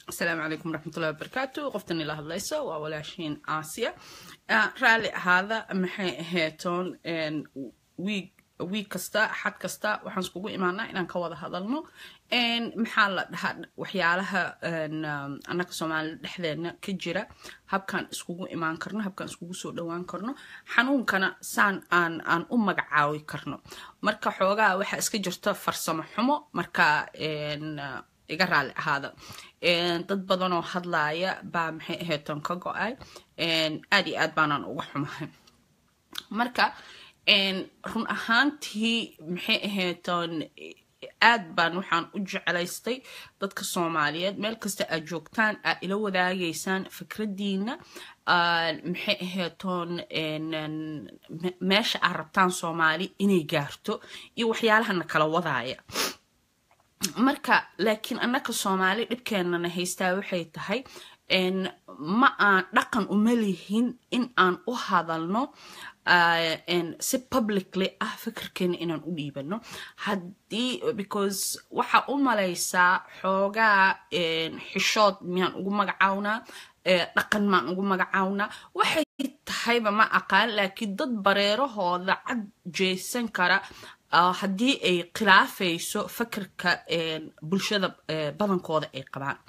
asalaamu calaykum waraxmatullahi wabarakaatu qoftan ila hadlayso waa walaashiin aasiya raalli ahaada maxay aheetoon wiig wiig kasta xad kasta waxaan iskugu imaanaa inaan ka wada hadalno maxaa la dhahaa waxyaalaha annaga soomaalida dhexdeedna ka jira habkaan iskugu imaan karno habkaan iskugu soo dhowaan karno xanuunkana saan aan aan u magacaawi karno marka xoogaa waxaa iska jirta farsamo xumo marka iga raalli ahaada dad badanoo hadlaaya baa maxay aheetoon ka go-ay aad iyo aad baanaan uga xumahay marka run ahaantii maxay aheetoon aad baan waxaan u jeclaystay dadka soomaaliyeed meel kasta aad joogtaan aad ila wadaagaysaan fikradiina maxay aheetoon meesha aad rabtaan soomaali inay gaarto iyo waxyaalahana kala wadaaya marka laakiin annaka soomaali dhibkeenana haystaa waxay tahay ma aan dhaqan uma lihin in aan u hadalno si publicly ah fikirkeena inaan u dhiibano haddii because waxaa u malaysaa xoogaa xishood miyaan ugu magacawnaa dhaqan maan ugu magacawnaa waxay tahayba ma aqaan laakiin dad bareerahooda cad jeesan kara haddii ay khilaafayso fikirka bulshada badankooda ay qabaan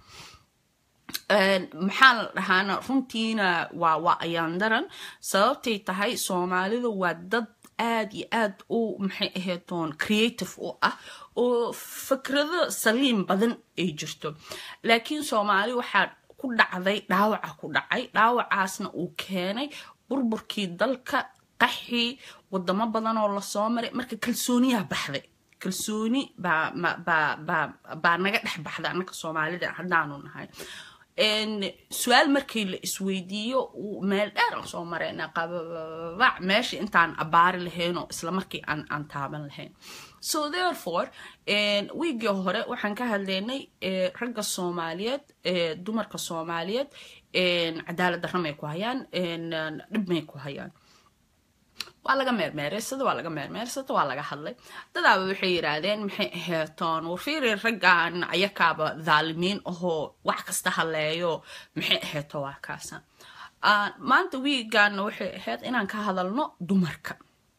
maxaa la dhahaana runtiina waa waa ayaan daran sababtay tahay soomaalida waa dad aad iyo aad u maxay aheetoon creative u ah oo fikrado saliim badan ay jirto laakiin soomaali waxaa ku dhacday dhaawaca ku dhacay dhaawacaasna uu keenay burburkii dalka qaxii wadamo badanoo lasoo maray marka kalsooniyaa baxday kalsooni baa naga dhex baxda annaka soomaalida haddaanu nahay su-aal markii la isweydiiyo meel dheer aan soo marayna qababac meesha intaan abaari lahayn oo isla markii aan aan taaban lahayn so therefore wiigii hore waxaan ka hadlaynay ragga soomaaliyeed dumarka soomaaliyeed cadaalad darra may ku hayaan dhib may ku hayaan waa laga meermeereysada waa laga meermeersada waa laga hadlay dadaaba waxay yidhaahdeen maxay aheetoon warfiiri raggan ayakaaba dhaalimiin ahoo wax kasta haleeyo maxay aheeto waa kaasa maanta wiigaana waxay ahayd inaan ka hadalno dumarka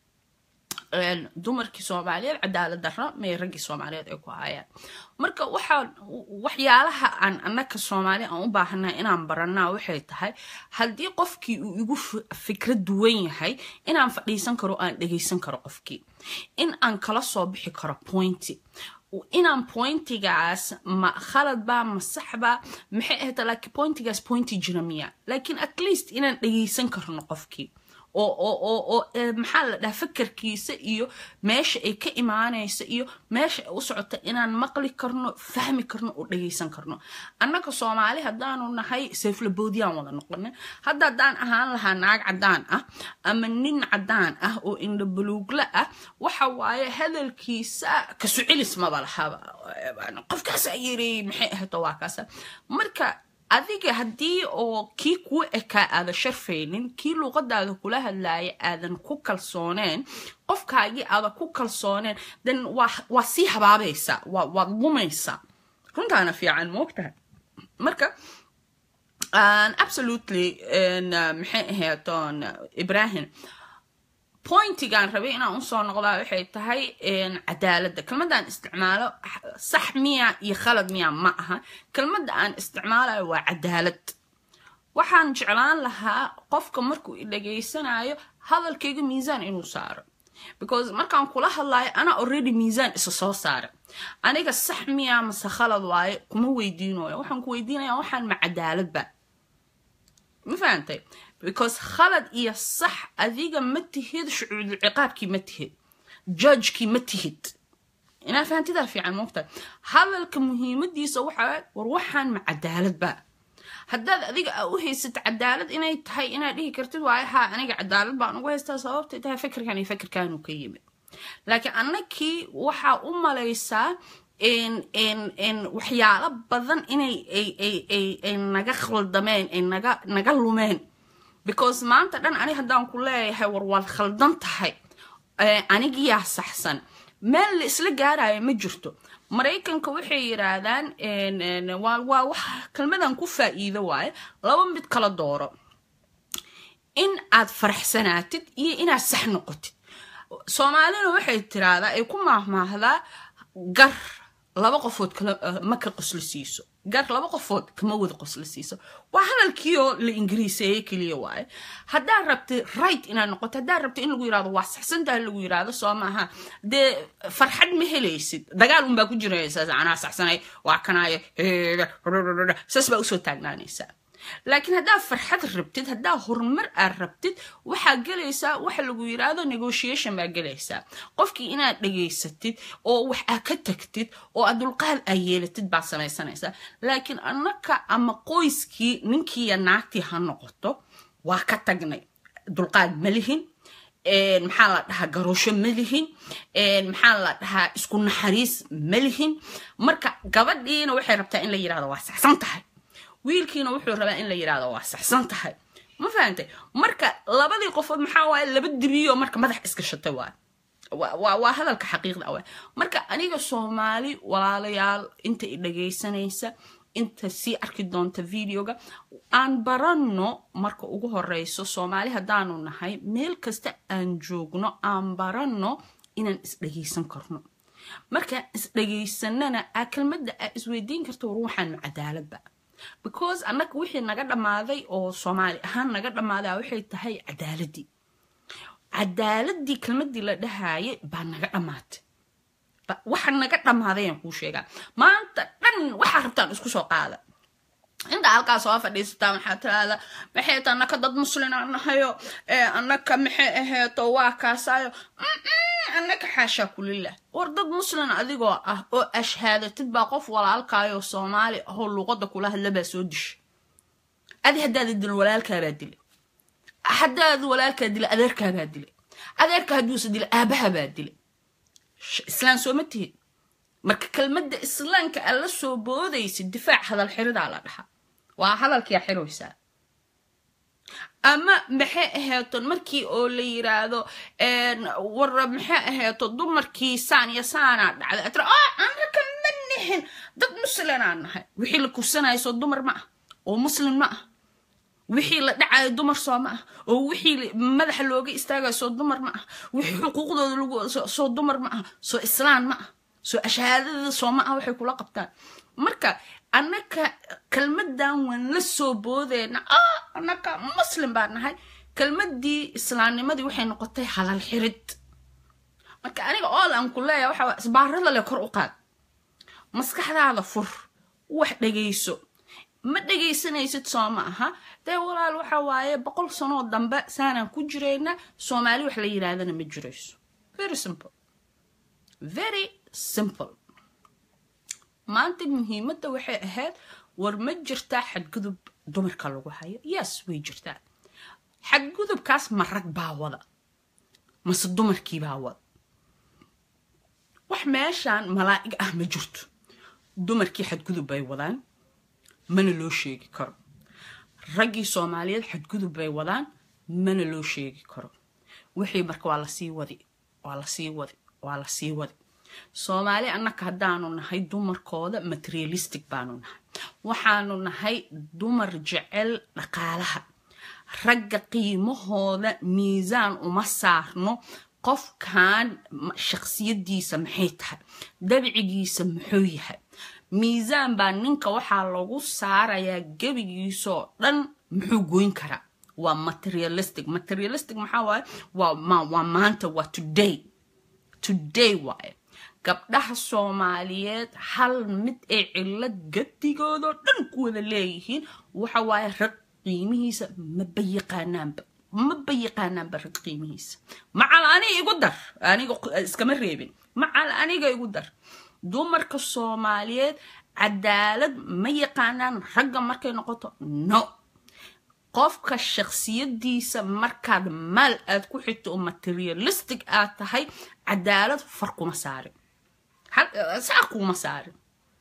dumarkii soomaaliyeed cadaalad darro may raggii soomaaliyeed ay ku hayaan marka waxaa waxyaalaha aan annaka soomaali aan u baahannahay inaan baranaa waxay tahay haddii qofkii uu igu fikra duwan yahay inaan fadhiisan karo aan dhegaysan karo qofkii in aan kala soo bixi karo pointy inaan pointigaas ma khaladba ma saxba maxay ahayta laakiin pointigaas pointi jira miya laakiin at least inaan dhegaysan karno qofkii oo oo oo oo maxaa la dhaha fakarkiisa iyo meesha ay ka imaanaysa iyo meesha ay u socota inaan maqli karno fahmi karno oo dhagaysan karno annaga soomaali haddaanu nahay seeflaboodiyaan wada noqona hadda haddaan ahaan lahaa naag caddaan ah ama nin caddaan ah oo indhabuluugla ah waxa waaye hadalkiisa kasu celis maba lahaba qofkaasa yiri maxay ahayto waa kaasa marka adiga haddii oo kii kuu ekaa aadan sharfaynin kii luuqadaada kula hadlaaya aadan ku kalsooneen qofkaagii aadan ku kalsooneen then waa sii habaabaysaa waad lumaysaa runtaana fiican moogtahay marka absolutely maxay ahaatoon ibrahim pointigaan rabay inaan usoo noqdaa waxay tahay cadaaladda kelmadaan isticmaalo sax miya iyo khalad miya ma aha kelmadda aan isticmaalayo waa cadaalad waxaan jeclaan lahaa qofka markuu i dhageysanayo hadalkayga miisaan inuu saaro because markaan kula hadlayo ana already miisaan isa soo saara aniga sax miya mase khalad waaye kuma weydiinayo waxaan ku weydiinaya waxaan ma cadaaladba ma fahantay because khalad iyo sax adiga ma tihid shucuudul ciqaabkii ma tihid judgekii ma tihid inaa fahantidaa fiican moogtahay hadalka muhiimadiisa waxaa war waxaan ma cadaaladba haddaad adiga aa u haysat cadaalad inay tahay inaad dhihi kartid waayo haa aniga cadaalad baan ugu haystaa sababtay tahay fikirkan iyo fikirkaanu ka yimid laakiin annakii waxaa u malaysaa waxyaalo badan inay ay naga khaldameen ay naga naga lumeen because maanta dhan ani haddaan ku leeyahay war waad khaldan tahay anigiyaa saxsan meel la isla gaaraya ma jirto maraykanka waxay yidhaahdaan waa wax kelmadan ku faa'iido waaye laba mid kala dooro in aad faraxsanaatid iyo inaad sax noqotid soomaalina waxay tiraahdaa ay ku maahmaahdaa gar laba qofood ma ka qosli siiso gar laba qofood kama wada qosli siiso waa hadalkiioo la ingiriiseeye keliya waaye haddaad rabtid right inaad noqoto haddaad rabtid in lagu yirahdo waa saxsantaha lagu yirahdo soo maaha dee farxad ma helaysid dagaal unbaa ku jiraysaa anaa saxsanay waa kanaayo saas baa usoo taagnaanaysaa laakiin haddaad farxad rabtid haddaa horumar aad rabtid waxaa gelaysaa waxa lagu yiraahdo negotiation baa gelaysaa qofkii inaad dhegaysatid oo wax aa ka tagtid oo aad dulqaad aa yeelatid baad samaysanaysaa laakiin annaka ama qoyskii ninkiiya naagtii ha noqoto waa ka tagnay dulqaad ma lihin maxaa la dhahaa garoosho ma lihin maxaa la dhahaa isku naxariis ma lihin marka gabadhiina waxay rabtaa in la yirahdo waa saxsan tahay wiilkiina wuxuu rabaa in la yirahdo waa saxsan tahay ma fahantay marka labadii qofood maxaa waaye laba dibiyo marka madax isgashatay waay waa hadalka xaqiiqda waay marka aniga soomaali walaalayaal inta i dhagaysanaysa inta sii arki doonta videoga aan baranno marka ugu horeyso soomaali haddaanu nahay meel kasta aan joogno aan baranno inaan isdhagaysan karno markaan isdhagaysanana aa kelmadda aa isweydiin karta war waxaan ma cadaaladba because annaga wixii naga dhammaaday oo soomaali ahaan naga dhammaadaa waxay tahay cadaaladii cadaaladii kelmadii la dhahaayay baa naga dhammaatay waxa naga dhammaadayaan kuu sheegaa maanta dhan waxaa rabtaan isku soo qaada inta halkaa soo fadhiisataa maxaa tiraahda maxay ta annaka dad muslin aan nahayo annaka maxay aheeto waa kaasaayo annaka xaashaa kulilah war dad muslin adigoo ah oo ashhaadatid baa qof walaalkaayoo soomaali ahoo luuqada kula hadla baa soo disha adi haddaada dilin walaalkaabaa dila haddaad walaalkaa dila adeerkaabaa dila adeerka hadduusa dila aabahabaa dila islaan sooma tihid marka kelmadda islaamka aad la soo boodaysid difaac hadal xiridaa la dhahaa waa hadalkiia xiraysaa ama maxay aheeto markii oo la yiraahdo war maxay aheeto dumarkii saan iyo saanaa dhacday atra oo anaka ma nihin dad muslinaa nahay wixii la kufsanayo soo dumar ma ah oo muslin ma ah wixii la dhacayo dumar soo ma ah oo wixii madaxa looga istaagayo soo dumar ma ah wixii xuquuqdooda lagu soo dumar ma ah soo islaan ma ah soo ashahaadada sooma ah waxay kula qabtaan marka annaka kelmadan waan la soo boodeyna ah annaka muslim baa nahay kelmadii islaamnimadii waxay noqotay halal xirid marka aniga ool aan ku leeyahay waxa isbaarada le kor u qaad maskaxdaada fur wax dhegayso ma dhegaysanaysid soo ma aha dee walaal waxa waaye boqol sanoo dambe saanaan ku jirayna soomaali wax la yiraahdana ma jirayso very simple very simple maanta muhiimadda waxay ahayd war ma jirtaa xadgudub dumarka lagu hayo yes way jirtaa xadgudubkaas ma rag baa wada mase dumarkii baa wada wax meeshaan malaa'ig ah ma jirto dumarkii xadgudub bay wadaan mana loo sheegi karo raggii soomaaliyeed xadgudub bay wadaan mana loo sheegi karo wixii marka waa lasii wadi waa lasii wadi waa lasii wadi soomaali annaka haddaanu nahay dumarkooda materialistic baanu nahay waxaanu nahay dumar jecel dhaqaalaha ragga qiimahooda miisaan uma saarno qofkan shaksiyadiisa maxay tahay dabcigiisa muxuu yahay miisaan baa ninka waxaa lagu saarayaa gebigiisoo dhan muxuu goyn karaa waa materialistic materialistic maxaa waaye waa maanta waa today today waaye gabdhaha soomaaliyeed hal mid ay cilad gadigoodoo dhan ku wada leeyihiin waxa waaye rag qiimihiisa maba yaqaanaanba maba yaqaanaanba rag qiimihiisa macal aniga igu dar aniga iskama reebin macal aniga igu dar dumarka soomaaliyeed cadaalad ma yaqaanaan ragga markay noqoto no qofka shaksiyadiisa markaad maal aad ku xigto oo materialistic aad tahay cadaalad far kuma saarin saa kuma saarin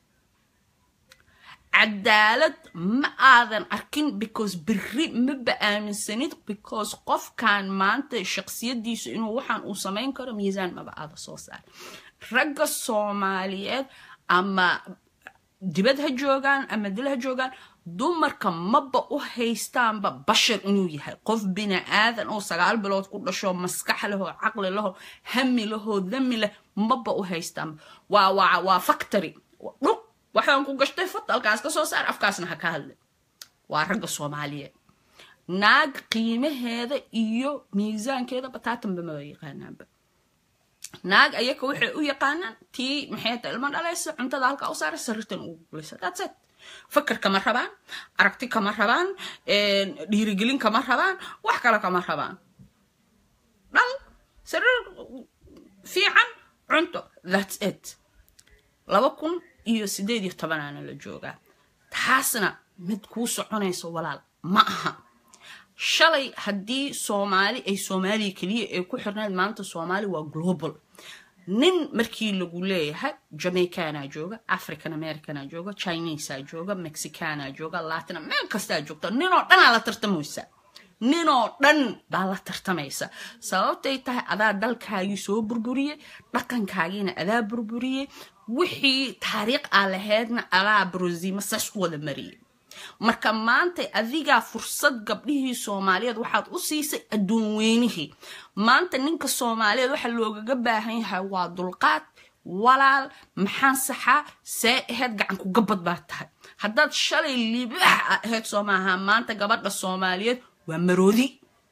cadaalad ma aadan arkin because beri maba aaminsanid because qofkan maanta shaksiyadiisu inuu waxaan uu samayn karo miisaan maba aada soo saar ragga soomaaliyeed ama dibad ha joogaan ama dil ha joogaan dumarka maba u haystaanba bashar inuu yahay qof bini aadan oo sagaal bilood ku dhasho maskax lehoo caqli lehoo hami lehoo dami leh maba u haystaanba waa waa waa factory dhug waxaan ku gashtay fatalkaas ka soo saar afkaasna ha ka hadle waa ragga soomaaliyeed naag qiimaheeda iyo miisaankeeda bataatanba maba yaqaanaanba naag ayaka waxay u yaqaanaan tii maxay ta ilmo dhalaysa cuntada halkaa u saara sariirtan ugu gulaysa that's it fakar kama rabaan aragti kama rabaan dhiirigelin kama rabaan wax kale kama rabaan dhal sariir fiican cunto that's it laba kun iyo sideed iyo tobanaana la joogaa taasna mid kuu soconayso walaal ma aha shalay haddii soomaali ay soomaaliya keliya ay ku xirnayd maanta soomaali waa global nin markii lagu leeyahay jamaicana jooga african americana jooga chinesa jooga mexicana jooga latina meel kastaa joogta ninoo dhanaa la tartamaysa ninoo dhan baa la tartamaysa sababtay tahay adaa dalkaagii soo burburiyey dhaqankaagiina adaa burburiyey wixii taariikh aa lahaydna adaa brosima saas u wada mariyey marka maanta adigaa fursad gabdhihii soomaaliyeed waxaad u siisay adduun weynihii maanta ninka soomaaliyeed waxa loogaga baahan yahay waa dulqaad walaal maxaan saxaa see ahayd gacanku gabad baa tahay haddaad shalay libaax a ahayd soo maaha maanta gabadha soomaaliyeed waa maroodi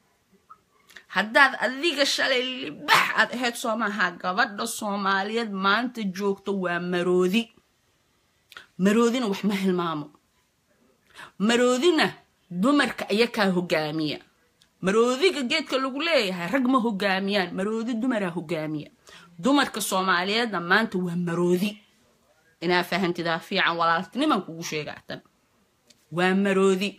haddaad adiga shalay libaax aad ahayd soo maaha gabadha soomaaliyeed maanta joogto waa maroodi maroodina wax ma hilmaamo maroodina dumarka ayakaa hogaamiya maroodiga geedka lagu leeyahay rag ma hogaamiyaan maroodi dumaraa hogaamiya dumarka soomaaliyeedna maanta waa maroodi inaa fahantidaa fiican walaaltiniman kugu sheegaatan waa maroodi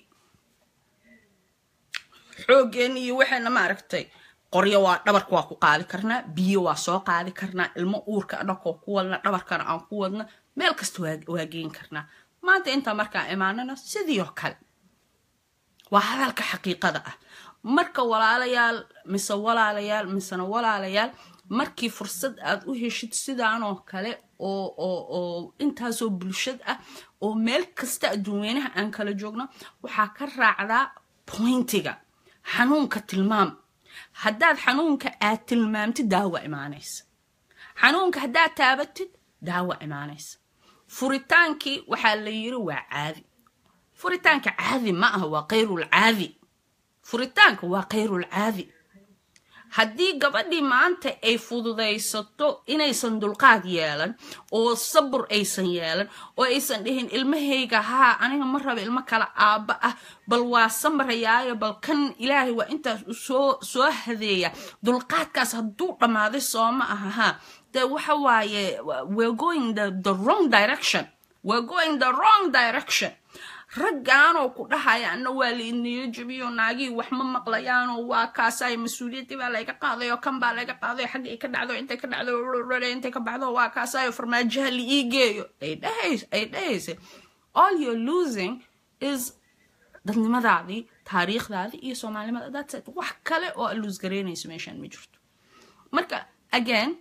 xoogeen iyo waxayna maaragtay qoryo waa dhabarka waa ku qaadi karnaa biyo waa soo qaadi karnaa ilmo uurka dhakoo ku wadna dhabarkana aan ku wadna meel kasta waa geen karnaa maanta intaa markaa imaanana sidii oo kale waa hadalka xaqiiqada ah marka walaalayaal mise walaalayaal misena walaalayaal markii fursad aad u heshid sidaanoo kale oo oo oo intaasoo bulshad ah oo meel kasta adduunweynaha aan kala joogno waxaa ka raacdaa pointiga xanuunka tilmaam haddaad xanuunka aad tilmaamtid daawa imaanaysa xanuunka haddaad taabatid daawa imaanaysa furitaankii waxaa la yiri waa caadi furitaanka caadi ma aha waa kayrul caadi furitaanka waa kayrul caadi haddii gabadhii maanta ay fududaysato inaysan dulqaad yeelan oo sabur aysan yeelan oo aysan dhihin ilmahayga haa aniga ma raba ilmo kale aabba ah bal waa samrayaayo bal kan ilaahay waa intaas soo soo hadeeya dulqaadkaas hadduu dhammaaday sooma aha haa de waxa waaye we're going the, the wrong direction we're going the wrong direction raggaanoo ku dhahaya ana waa laidniyo jabiyo naagii wax ma maqlayaanoo waa kaasay mas-uuliyaddii baa layga qaadayo kan baa layga qaadayo xagga ay ka dhacdo intay ka dhacdo intay ka baxdo waa kaasayo farmaajaha la ii geeyo ay dhahays ay dhahaysa all you're losing is dadnimadaadii taariikhdaadii iyo soomaalinimada that's it wax kale oo aad luus garaynayso meeshaan ma jirto marka again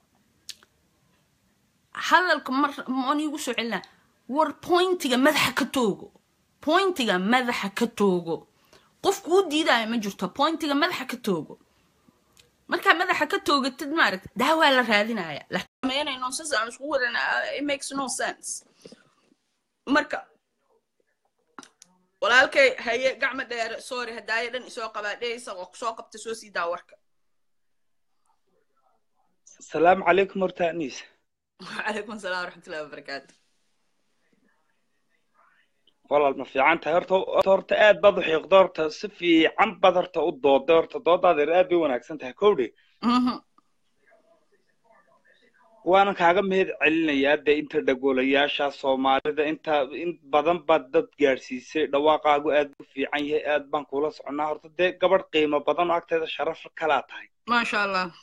hadalka mar maan iigu soo celinaa war pointiga madaxa ka toogo pointiga madaxa ka toogo qofku u diidaya ma jirto pointiga madaxa ka toogo markaa madaxa ka toogatid maaragta daawaa la raadinaya lameynay nonsense aan isku wadan it makes no sense marka walaalkay haye gacma dheere sorry hadaayo dhan isoo qabaa dhehaysa oo soo qabta soo sii daa warka asalaamu calaykum horta aniisa وعليكم السلام ورحمة الله وبركاته walaal ma fiican tahay horta horta aad baad u xiiqda horta si fiican baad horta u dooday horta doodaada aad bay wanaagsan tahay kowdhe waanan kaaga mahad celinayaa dee inta dhagoolayaasha soomaalida inta in badan baad dad gaadhsiisay dhawaaqaagu aad u fiican yahay aad baan kula soconaa horta dee gabadh qiimo badan oo agteeda sharaf kalaa tahay ما شاء الله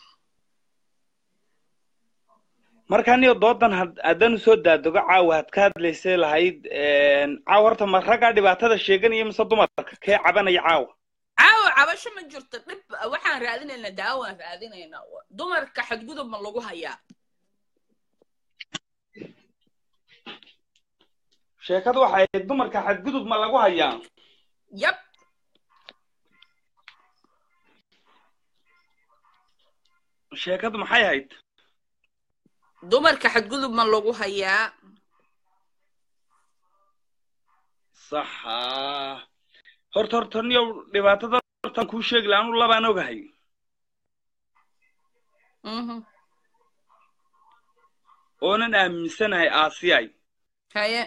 marka aniga doodan haddaan usoo daadogo caawa had ka hadlaysay lahayd caawa horta ma raggaa dhibaatada sheeganaya mise dumarka kee cabanaya caawa caawa cabasho ma jirto dhib waxaan raadinaynaa daawaan raadinaynaa dumarka xadgudub ma lagu hayaa sheekadu waxay ahayd dumarka xadgudub ma lagu hayaa yab sheekadu maxay ahayd dumarka xadgudub ma lagu hayaa saxa horta horta niyow dhibaatada hortaan kuu sheegi laha anu labaan ogahay Mhm. oonan aaminsanahay aasiyay haye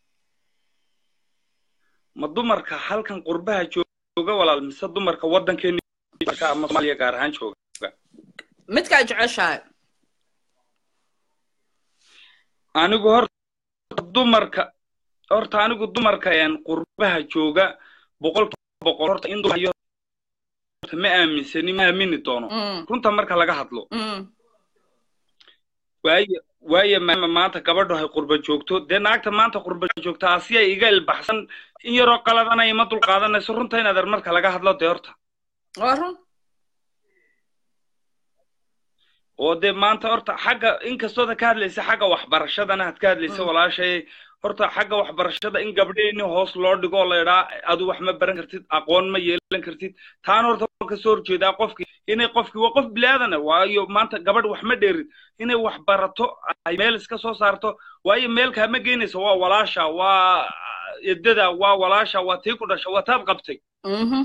ma dumarka halkan qurbaha jooga walaal mise dumarka waddankeena ama soomaaliya gaar ahaan jooga midkaa jeceshahay anigu horta dumarka horta anigu dumarka een qurbaha jooga boqolkiiba boqol horta in dumar iyo- horta ma aaminsani ma aamini doono Mm, runta marka laga hadlo mm, waayo waayo maama maanta gabadhu hay qurba joogto dee naagta maanta qurba joogta asiya iga ilbaxsan in yaroo qaladana ima dul qaadanayso runta in adeer marka laga hadlo dee horta waa run oo dee maanta horta xagga inkastooda ka hadlaysa xagga waxbarashadana had ka hadlaysa Mm. walaashay horta xagga waxbarashada in gabdheeni hoos loo dhigo oo la idhaa adu wax ma baran kartid aqoon ma yeelan kartid taana horta waan kasoo horjeedaa qofkii inay qofkii waa qof bilaadan waayo maanta gabadh wax ma dheerid inay wax barato ay meel iska soo saarto waayo meelkaa ma geynayso waa walaasha waa edada waa walaasha waa tii ku dhasha waa taad qabtay Mhm.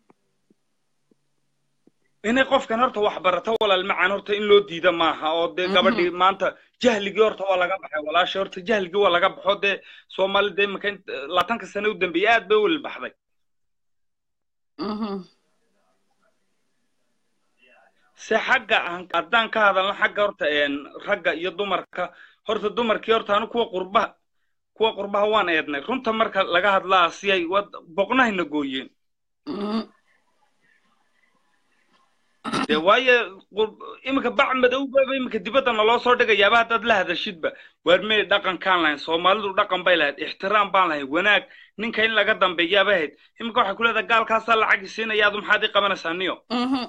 inay qofkan horta wax barato walaal macaan horta in loo diida maaha oo dee Mhm. gabadhii maanta jahligii horta waa laga baxay walaasha horta jahligii waa laga baxo dee soomaali dee imaka int- labaatanka sane u dambeeyey aad bay u wilbaxday Mhm. se xagga aan- haddaan ka hadalno xagga horta een, ragga iyo dumarka horta dumarkii horta anu kuwa qurbaha kuwa qurbaha waan eednay runta marka laga hadlaa siyay wad boqnahayna gooyeen Mhm. dee waayo qur- iminka bac madowbaba iminka dibadda naloo soo dhigayaaba haddaad la hadashidba waar mee dhaqankaan lahayn soomaalidu dhaqan bay lahayd ixtiraam baan lahayn wanaag ninka in laga dambeeyaaba ahayd iminka waxay ku leedahay gaalkaasaa lacag siinaya adu maxaad ii qabanaysaa niyo Mhm.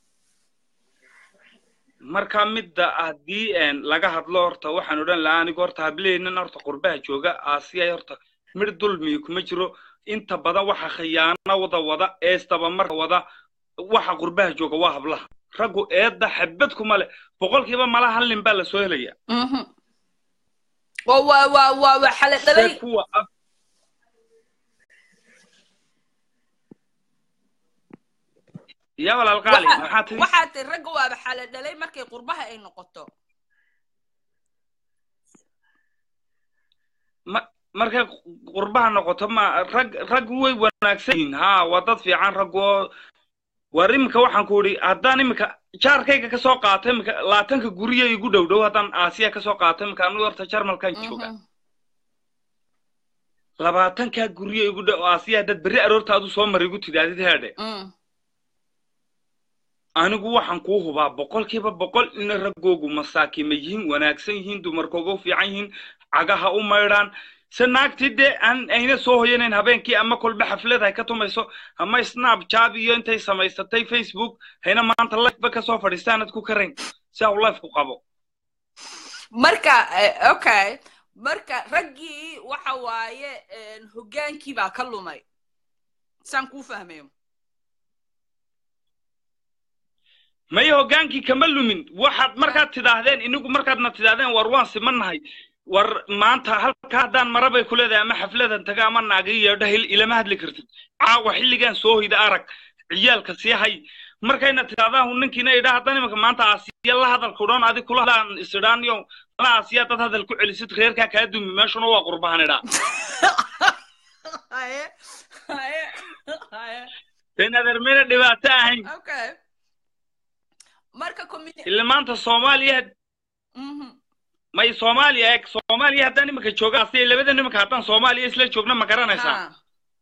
marka midda haddii een, laga hadlo horta waxaan odhan lahaa anigu horta hableheenan horta qurbaha jooga aasiya horta midh dulmiyi kuma jiro inta badan waxa khiyaano wada wada eestaba marka wada waxa qurbaha jooga waa hablaha raggu eedda xabad kuma leh boqolkiiba malaha hal nin baa la soo helaya Mhm. waa waa waa waa waa xale dhalay se kuwa af ya walaal qaali Waxa- maxaa tiri waxaa tiri ragga waaba xale dhalay markay qurbaha ay noqoto ma markay qurbaha noqoto ma rag rag way wanaagsan yihiin ha waa dad fiican rag oo war iminka waxaan ku idhi haddaan iminka jaarkayga ka soo qaato iminka labaatanka guriya igu dhow dhow haddaan aasiya ka soo qaato iminka anigu horta jarmalkan jooga Mhm. labaatankaa guriya igu dhow aasiya haddaad berri aroorta adu soo mar igu tidaahdid heedhe Mm. anigu waxaan kuu hubaa boqolkiiba boqol ina raggoogu masaakima yihiin wanaagsan yihiin dumarkooga u fiican yihiin cagaha u maydhaan se naagtii dee aan ayna soo hoyanayn habeenkii ama kolba xaflad hay ka tumayso ama snapchat iyo intay samaysatay facebook hayna maanta lifeba kasoo fadhiistaanad ku karayn si au life ku qabo marka eh, okay marka raggii waxa waaye een, hoggaankii baa ka lumay saan kuu fahmayo maya hoggaankii kama lumin waxaad markaad tidhaahdeen inigu markaadna tidhaahdeen war waan simannahay war maanta halka haddaan marabay ku leedahay ama xafladan taga ama naagi yeedho hil ilama hadli kartid caawa xilligan soo hoyda arag ciyaalka sii hay markayna tidhahdaan ninkiina idhaa haddan imanka maanta aasiya la hadalka udhan adi kula hadlaan isidhaaniyo la aasiya dad hadal ku celisid reerkaa kaa dumi meeshuna waa qurbahan idhaa haye haye haye den adeermayna dhibaato ahayn okay marka community ila maanta soomaaliya Mhm. may soomaaliya eeg soomaaliya haddaan iminka jooga asiya labada nimanka haddaan soomaaliya isla joogna ma garanaysaa Ha.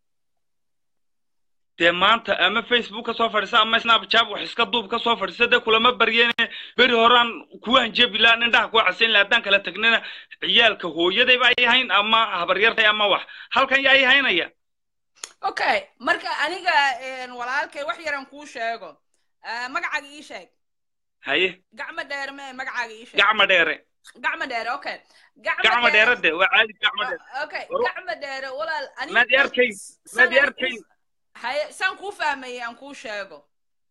dee maanta ama facebook ka soo fadhiisa ama snapchat wax iska duub ka soo fadhiisa dee kulama baryeene beri horaan kuwaan jebi lahaa indhaha kuwa casayn lahaa haddaan kala tagnana ciyaalka hooyadayba ay hayn ama habaryartay ama wax halkan yaa ay haynaya okay marka aniga een, walaalkay wax yaran kuu sheego Ah, magacaaga ii sheeg haye gacmo dheer mee magacaaga ii sheeg gacma dheere gacmo dheere okay gacmo dheere de waa caadi gacmo dheere okay Waro- gacmo dheere walaal aniga- Maad i arkayn, san maad i aan arkayn. kuu- haye saan kuu fahmayay aan kuu sheego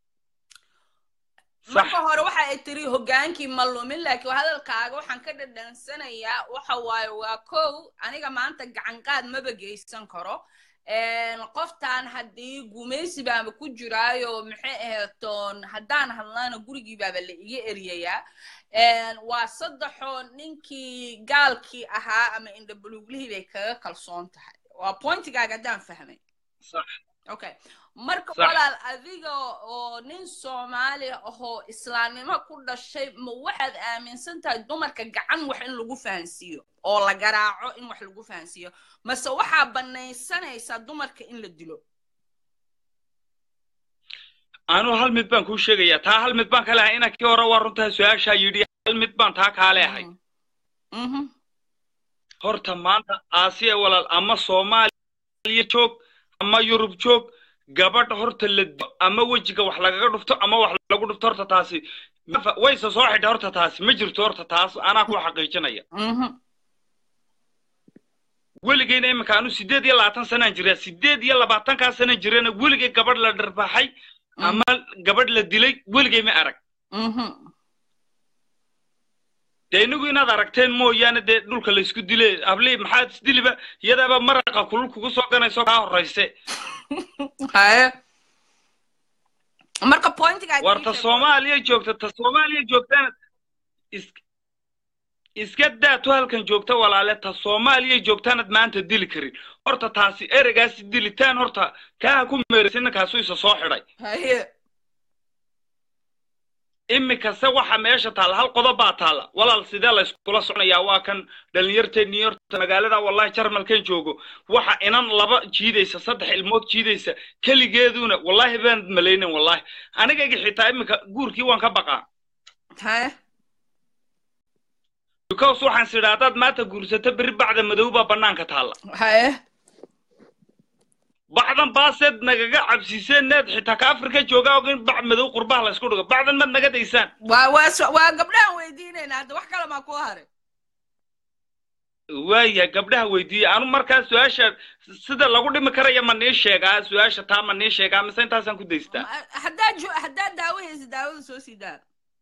sax marka hore waxa ay tiri hogaankii ma lumin laakiin hadalkaaga waxaan ka dhadhansanayaa waxa waaye waa kow aniga maanta gacan qaad maba geysan karo Een, qoftaan haddii gumaysi baaba ku jiraayo maxay aheetoon haddaan hadlana gurigii baaba la iga eriyayaa Een, waa saddexoo ninkii gaalkii ahaa ama indhabuluglihii bay kaga kalsoon tahay waa pointigaaga haddaan fahmay sax okay marka Sax. walaal adiga oo nin soomaali ahoo islaamnimo ku dhashay ma waxaad aaminsan tahay dumarka gacan wax in lagu fahansiiyo oo la garaaco in wax lagu fahansiiyo mase waxaa banaysanaysaa dumarka in la dilo anu hal mid baan kuu sheegayaa taa hal mid baan ka lehay inankii hore waa runtaa su-aashaa yidhi hal mid baan taa kaa leehay Mhm. horta maanta aasiya walaal ama soomaaliya joog ama yurub joog gabadh horta la dilo ama wejiga wax lagaga dhufto ama wax lagu dhufto horta taasi ma- wayse soo xidha horta taasi ma jirto horta taas anaa ku xaqiijinaya Mhm. weligeyna iminka anu sideed iyo labaatan sanaan jiraa sideed iyo labaatankaa sanaan jirana weligay gabadh la dharbaxay ama gabadh la dilay weligay ma arag Mhm. dee inagu inaad aragteen mooyaane dee dhulka laysku dile hablii maxaad isdiliba iyadaaba maraqa kulul kugu soo ganayso kaa horrayse haye marka pointigaa war ta soomaaliya joogta ta soomaaliya joogtana is iska daatu halkan joogta walaale ta soomaaliya joogtaanad maanta dili karin horta taasi ereygaasi dilitaan horta kaaha ku meeraysa ninkaasu isa soo xidhay haye iminkase waxa meesha taalla hal qodob baa taalla walaal sidee la iskula soconayaa waa kan dhalinyarteennii horta magaalada wallahi jarmalkan joogo waxa inan laba jiidaysa saddex ilmood jiidaysa keligeeduna wallahi baan malaynin wallahi anigayga xitaa iminka guurkii waan ka baqaa haye because waxaan sidhaa haddaad maanta guursato berri bacda madow baa bannaanka taalla haye bacdan baaseed nagaga cabsiseen need xitaa ka afrika joogaa og in bac madow qurbaha la isku dhigo bacdan mad naga daysaan waa waa su- waa gabdhahan weydiinayna hadda wax kale maa ku haray waaya gabdhaha weydiiye anu markaa su-aasha sida lagu dhimi karaya ma nii sheegaa su-aasha taa ma nii sheegaa mise intaasaan ku daystaa Ma- haddaad jo- haddaad daawo haysa daawada soo sii daa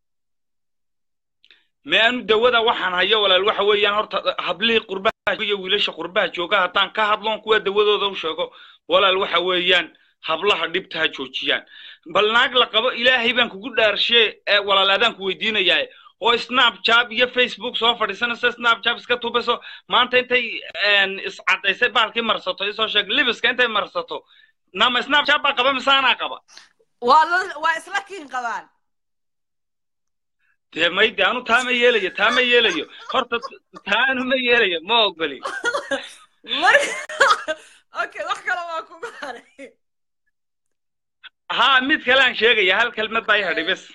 me anu dawada waxaan hayo walaal waxa weeyaan horta hablihii qurbaha iyo wiilasha qurbaha jooga haddaan ka hadloon kuwa dawadooda u sheego walaal waxa weeyaan hablaha dhibta ha joojiyaan bal naag la qabo ilaahay baan kugu dhaarshee ee walaal adaan ku weydiinayaa oo snapchat iyo facebook soo fadhiisanayso snapchat iska tubayso maanta intay een, iscadaysay baalkii marsato isoo sheeg libiska intay marsato nama snapchat baa qaba mise anaa qaba waa la- waa isla kiin qabaan dee mayde anu taa ma yeelayo taa ma yeelayo horta taanu ma yeelayo ma ogoli marka okay wax kale waa kugu haray haa mid kale aan sheegaya hal kelmad baa i hadhay bes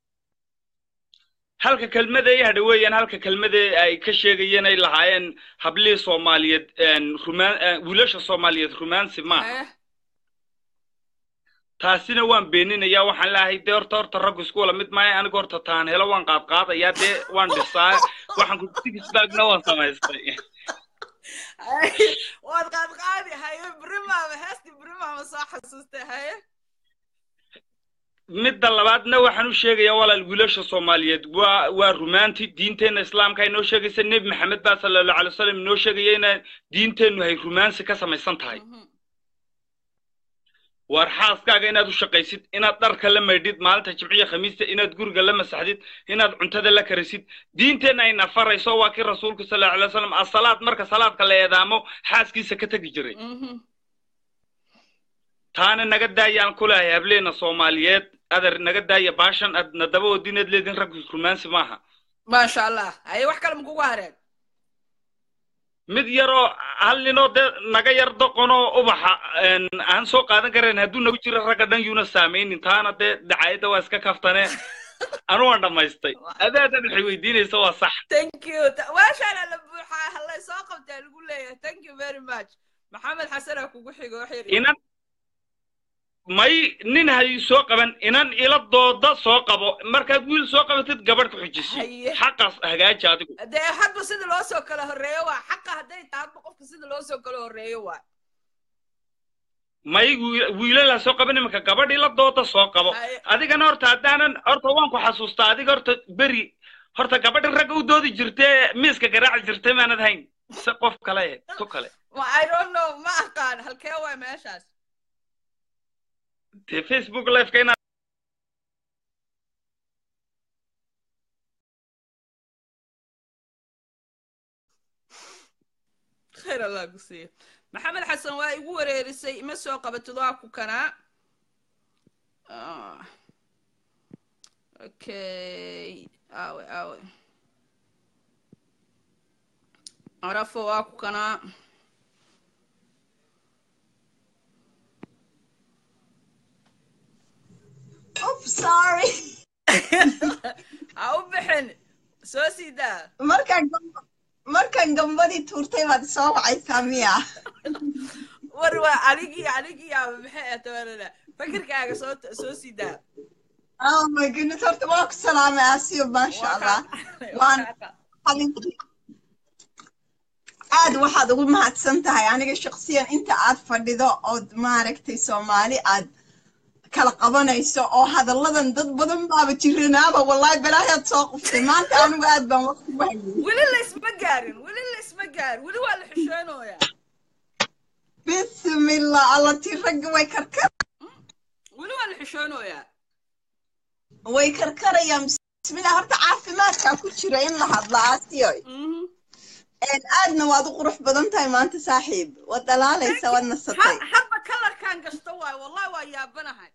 halka kelmada i hadhay weeyaan halka kelmada ay ka sheegayeen ay lahaayeen hablihii soomaaliyeed een, rumaan een, wiilasha soomaaliyeed rumaansi maaha haye taasina waan beeninayaa waxaan leeyahay dee horta horta raggu isku wala mid maayo aniga horta taan helo waan qaadqaadayaa dee waan dhisaa waxaan ku tigisbaagna waan samaystay haye waad qaadqaadi haye brimaama heesti brimaama soo xasuustay haye midda labaadna waxaan u sheegayaa walaal wiilasha soomaaliyeed waa waa rumaanti diinteenna islaamka ay noo sheegaysa nebi maxamed baa sala allahu alay wasalam inoo sheegaya inaan diinteennu hay rumaansi ka samaysan tahay Mhm. waar xaaskaaga inaad u shaqaysid inaad dharka la maydhid maalinta jimciya khamiista inaad guriga la masaxdid inaad cuntada la karisid diinteenna ay nafarayso waa kii rasuulku sala allahu alay wasalam asalaad marka salaadka la eedaamo xaaskiisa ka tegi jiray Mhm. taana naga daayaan ku leehay hableena soomaaliyeed adar naga daaya baashan aad nadaba odineed leedin rag rumaansi maaha maasha allah haye wax kale ma kugu hareen mid yaroo hal ninoo dee naga yar doqonoo ubaxa een, aan soo qaadan karayn hadduu nagu jiro ragga dhan yuuna saamaynin taana dee dacaayadda waa iska kaftane anu waan dhammaystay adaadan waxay weydiinaysa waa sax thank you Ta- waashaana la buuxaa hallay soo qabtaa lagu leeyahay thank you very much maxamed xasanaa kugu xigo wax yar inan may nin hay soo qaban inan ila dooda soo qabo markaad wiil soo qabatid gabadh ku xujisi Haye. xaqaas hagaaji adigu dee hadba sida loo soo kala horreeyo waa xaqa hadday tahay hadba qofka sida loo soo kala horreeyo waa may wiil- wiilalaa soo qaban iminka gabadh ila dooda soo qabo Haye. adigana horta haddaanan horta waan ku xasuustaa adiga horta beri horta gabadha ragga u doodi jirtee miiska garaaci jirtay maanad hayn se qof kale eh, tu kale ma i don't know ma aqaan halkee waa meeshaas dee facebook liveka inaad khayr allah ku siiya maxamed xasan waa igu wareerisay ima soo qabatid waa ku kanaa Ah. okay awe awe arafo waa ku kanaa Oops, sorry. ha u bixin soo sii daa markaan gamba- markaan gambadii tuurtay baad soo wacaysaa miya war waa anigii anigii ama maxay ah tabanana fakirkaaga soo soo sii daa oh my goodness horta waa ku salaamay asiyo maasha allah waan xalinkii aad waxaad ugu mahadsan tahay aniga shaksiyan inta aad fadhido ood maaragtay soomaali aad kala qabanayso oo hadalladan dad badan baaba jiranaaba wallahi balaayaad soo quftay maanta anigu aad baan waqti u hayay weli laysma gaarin weli laysma gaarin weli waa la xishoonayaa bismillah alla tii ragga way karkar weli waa la xishoonayaa way karkarayaan bismillah horta caafimaadkaa ku jira in la hadla asiyoy Mhm. Een, aadna waad u qurux badan tahay maanta saaxiib waad dhalaalaysa waad nasatay Ha- hadba kalarkaan gashto waayo wallahi waa yaabanahay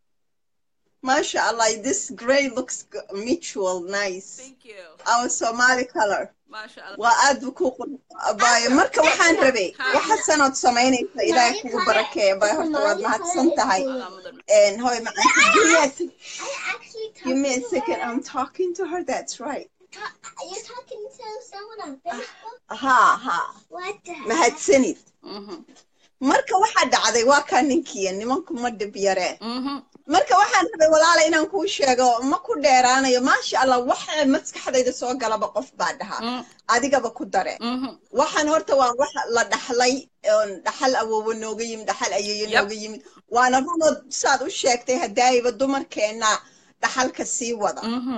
maasha allah this gray looks g- mutual nice thank you our somali color maasha allah waa aad bu ku qurxabaayo marka waxaan rabay waxa sanood samaynaysa ilaahay kugu barakeeya bay horta waad mahadsan tahay Allah mudan And hoy maanta give me a sec- I actually give me a talked to second her. I'm talking to her that's right Ta- You're talking to someone on Facebook? ha ha What the heck? mahadsanid Mhm. marka waxaa dhacday waa kaa ninkiya nimanku ma dhib yareen Mhm. marka waxaan rabay walaala inaan kuu sheego ma ku dheeraanayo maasha allah waxa maskaxdayda soo galaba qof baa dhahaa Mm. adigaba ku dare Mhm. waxaan horta waa wax la dhaxlay oon dhaxal awoowo nooga yimid dhaxal ayeeyo Yep. nooga yimid waana runood saad u sheegtay hadaayiba dumarkeenna dhaxalka sii wada Mhm.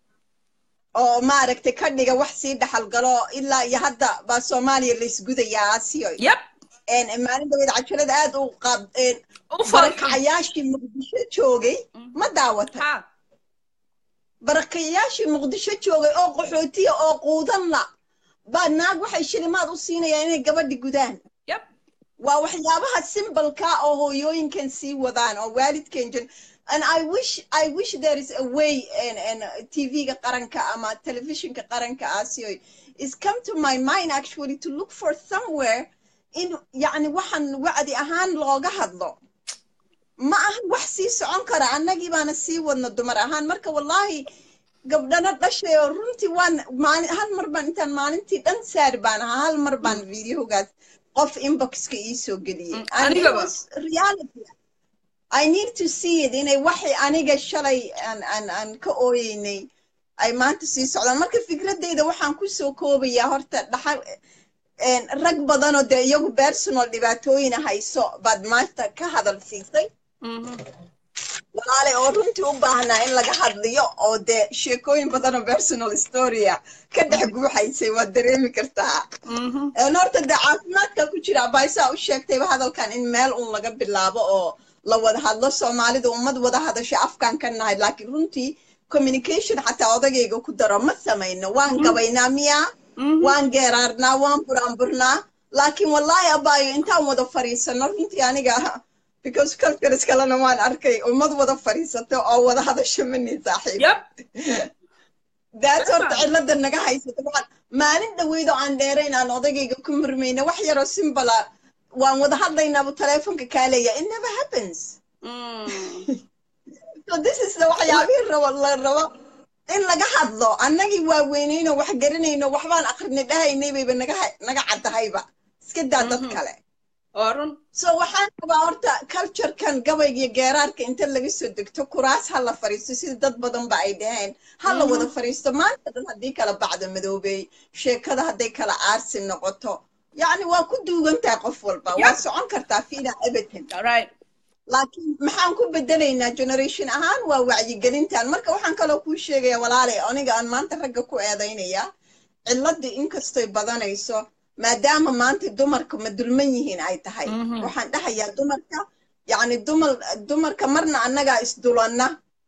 oo maaragtay ka dhiga wax sii dhaxal galo ilaa iyo hadda baa soomaaliya laysgudayaa asiyoy yep Een, maalin dhaweed cajalada aad u qaab een, u falkan barakacayaashii muqdisho joogay ma daawatay ha barakayaashii muqdisho joogay oo qaxootiya oo quudan la baa naag waxay shilimaad u siinayaan inay gabadhi gudaan yep waa waxyaabaha simbalka oo hooyooyinkan sii wadaan oo waalidkan jir and i wish i wish there is a way and and tv-ga qaranka ama telefishinka qaranka aasiyo is come to my mind actually to look for somewhere in yacni waxaan wacdi ahaan looga hadlo ma aha wax sii socon kara annagii baana sii wadno dumar ahaan marka wallahi gabdhana dhashay oo runtii waan maalin hal mar baan intaan maalintii dhan saari baan ahaa hal mar baan videogaas qof inboxka ii soo geliyey Mm, And it anigaba. was reality I need to see it inay waxay aniga shalay aan aan aan ka ooyeynay ay maanta sii socdaan marka fikradeyda waxaan kusoo koobayaa horta dhaxal een, rag badanoo dee iyagu personal dhibaatooyina hayso baad maanta ka hadal siisay Mhm. walaale oo runtii u baahnaa in laga hadliyo oo dee sheekooyin badanoo personal storya ka dhex guuxaysay waad dareemi kartaa Mhm. een, horta dee caafimaadka ku jira abaysaa u sheegtayba hadalkan in meel un laga bilaabo oo la wada hadlo soomaalida ummad wada hadasho afkaan ka nahay laakiin runtii communication xataa odagayga ku daro ma samayno waan gabaynaa miyaa Mhm. waan geeraarnaa waan buraanburnaa laakiin wallaahi abaayo intaan wada fadhiisano runtii aniga because cultures kalena waan arkay ummad wada fadhiisato oo wada hadasho mani saaxiib yep daas horta cilada naga haysato waxaan maalin dhaweydoo aan dheerayn aan odagayga ku murmayna wax yaroo simbala waan wada hadlaynaabuu teleefonka kaa leeya it never happens Mm. so this is the waxyaabihii rabo la rabo in laga hadlo annagii waaweynayno wax garanayno waxbaan akrinay dhahaynay bayba naga ha- naga caddahayba iska daa dad Mhm. kale oo run so waxaan rabaa horta culturekan gabayga iyo geeraarka inta laga soo degto kuraas ha la fariisto sida dad badan ba ay dhaheen ha la wada fariisto maanta dhan haddii kala bacda madoobey sheekada hadday kala aarsi noqoto yacni waa ku duugan tahay qof walba waa Yep. socon kartaa fiina everton right laakiin maxaan ku bedelaynaa generation ahaan waa wacyigelintan marka waxaan kaloo kuu sheegaya walaale aniga aan maanta ragga ku eedaynaya ciladii inkastoy badanayso maadaama maanta dumarka ma dulman yihiin ay tahay Mhm. waxaan dhahayaa dumarka yacni dumar dumarka marna annagaa isdulanna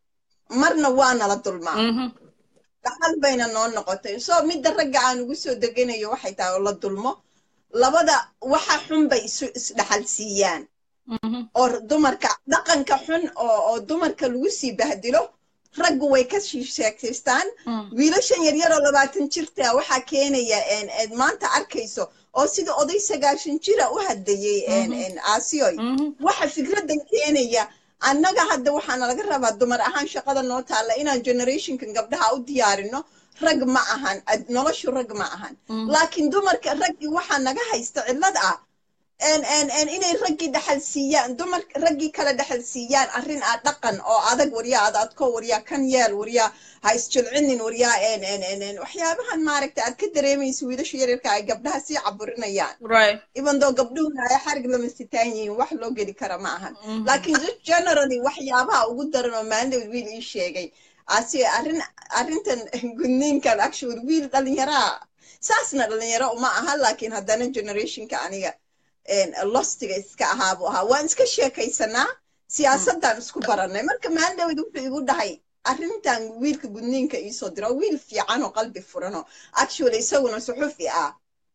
marna waa nala dulmaa Mhm. dhaxal bayna noo noqotay so midda ragga aan ugu soo deganayo waxay tahay oo la dulmo labada waxa xun bay isu isdhaxal siiyaan Mhm. oo dumarka dhaqanka xun oo oo dumarka lagu sii bahdilo raggu way ka sii sheekaystaan Mm. wiilashan yaryar oo labaatan jirta waxaa keenaya een eed maanta arkayso oo sida oday sagaashan jira u hadlayay een een aasiyoy Mhm. waxa fikradan keenaya annaga hadda waxaana laga rabaa dumar ahaan shaqada noo taalla inaan generationkan gabdhaha u diyaarino rag ma ahan ad- noloshu rag ma ahan Mm. laakiin dumarka raggii waxaa naga haysta cillad ah en en en inay raggii dhaxal siiyaan dumar raggii kale dhaxal siiyaan arrin ah dhaqan oo adag waryaa ad adko waryaa kan yeel waryaa ha isjilcinin waryaa en en en en waxyaabahan maaragta aad ka dareemaysa wiilasha yaryarka ay gabdhaha sii caburinayaan right even though gabdhuhuna ay xarig lama sitaan yihiin wax loo geli kara ma ahan Mhm. laakiin just generally waxyaabaha ugu daran oo maalin wiil ii sheegay asi arrin arrintan gudniinkan actually wiil dhalinyaraa saasna dhalinyaro uma aha laakiin haddana generationka aniga een, lostiga iska ahaa buu ahaa waan iska sheekaysanaa siyaasaddan isku barannay marka maalin dhawed wuxuu igu dhahay arrintan wiilka gudniinka iisoo diro wiil fiican oo qalbi furan oo actually isaguna suxufi ah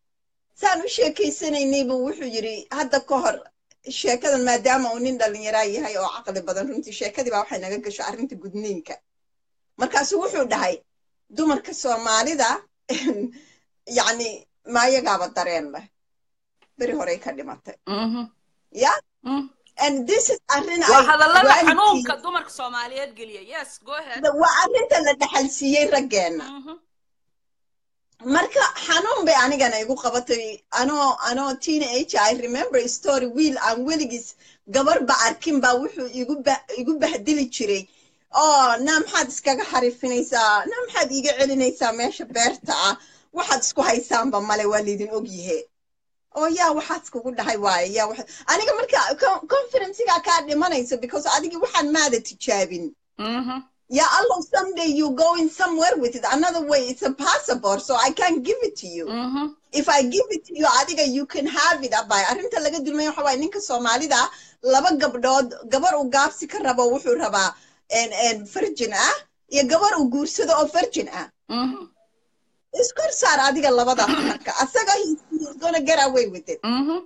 saan u sheekaysanaynay buu wuxuu yidhi hadda ka hor sheekadan maadaama uu nin dhalinyaraa yahay oo caqli badan runtii sheekadii baa waxay naga gasho arrinta gudniinka markaasuu wuxuu dhahay dumarka soomaalida yacni maayagaaba dareen leh beri horey ka dhimatay Mhm. ya Mhm. and this is arrin waa ay hadallada waalidkii- xanuunka dumarka soomaaliyeed geliya yes go ahead waa arrinta la dhaxal siiyey raggeenna Mhm. marka xanuun bay anigana igu qabatay anoo anoo teenage i remember a story wiil aan weligiis gabarba arkin baa wuxuu igu ba- igu bahdili jiray oo naa maxaad iskaga xarifinaysaa naa maxaad iiga celinaysaa meesha beerta ah waxaad isku haysaanba male waa laydin ogyahe oo yaa waxaad iskugu dhahay waaye yaa waxa aniga marka con- conferencega kaa dhimanaysa because adigii waxaan maada tijaabin Mhm. Yeah, Allah, someday you going somewhere with it. Another way, it's a passport, so I can't give it to you. Mhm. If I give it to you, adiga you can have it. Abay, arrinta laga dulmay waxa waaye ninka Soomaalida laba gabdhood, gabar uu gaabsi ka rabo wuxuu rabaa en en virgin ah iyo gabar uu guursado oo virgin ah. Mhm. Iskor saar adiga labadaas marka. Asaga he- he's gonna get away with it. Mhm.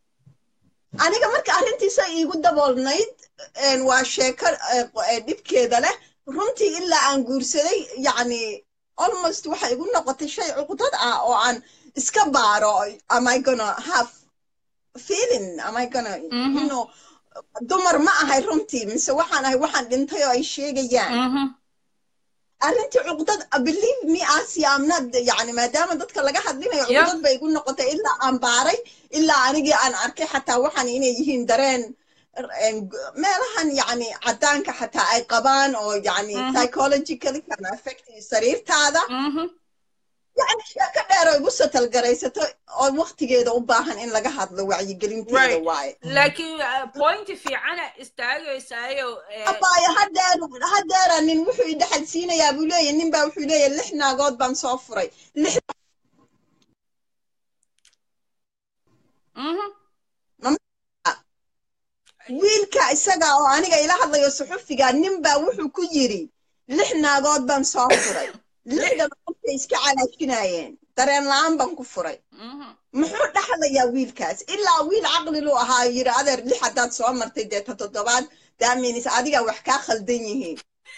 aniga marka arrintiisa iigu daboolnayd een, waa sheeko eh, eh, dhibkeeda leh runtii ilaa aan guursaday yacni almost waxay igu noqotay shay cuqdad ah oo aan iska baaro am I gonna have feeling am I gonna Mhm. you know dumar ma ahay runtii mise waxaan ahay waxaan dhintay oo ay sheegayaan Mhm. arrintii cuqdad believe me asi am not yani maadaama dadka laga hadlinayo Yeah. cuqdad bay igu noqotay ilaa aan baaray ilaa anigii aan arkay xataa waxaan inay yihiin dareen en, meelahan yani cadaanka xataa ay qabaan oo yani Mhm. psychologically can affect sariirtaada Mhm. yani sheeko dheer oo igu satalgaraysato oo waqtigeeda u baahan in laga hadlo wacyigelinteeda Right. waaye laakiin uh, pointi fiicana istaagaysaayo eh, abaayo hadeer hadeera nin wuxuu i dhexal siinayaa buu leeyahy nin baa wuxuu leeyahy lix naagood baan soo furay lix mhm. wiilka isaga oo aniga ila hadlayo suxufiga nin baa wuxuu ku yidhi lix naagood baan soo furay lixdan qofkay iska calaajinayeen dareen la-aan baan ku furay Mhm. muxuu dhaxlayaa wiilkaas ilaa wiil caqlilu ahaa yidhi adeer lix haddaad soo martay dee ta toddobaad daaminis adiga wax kaa khaldan yihiin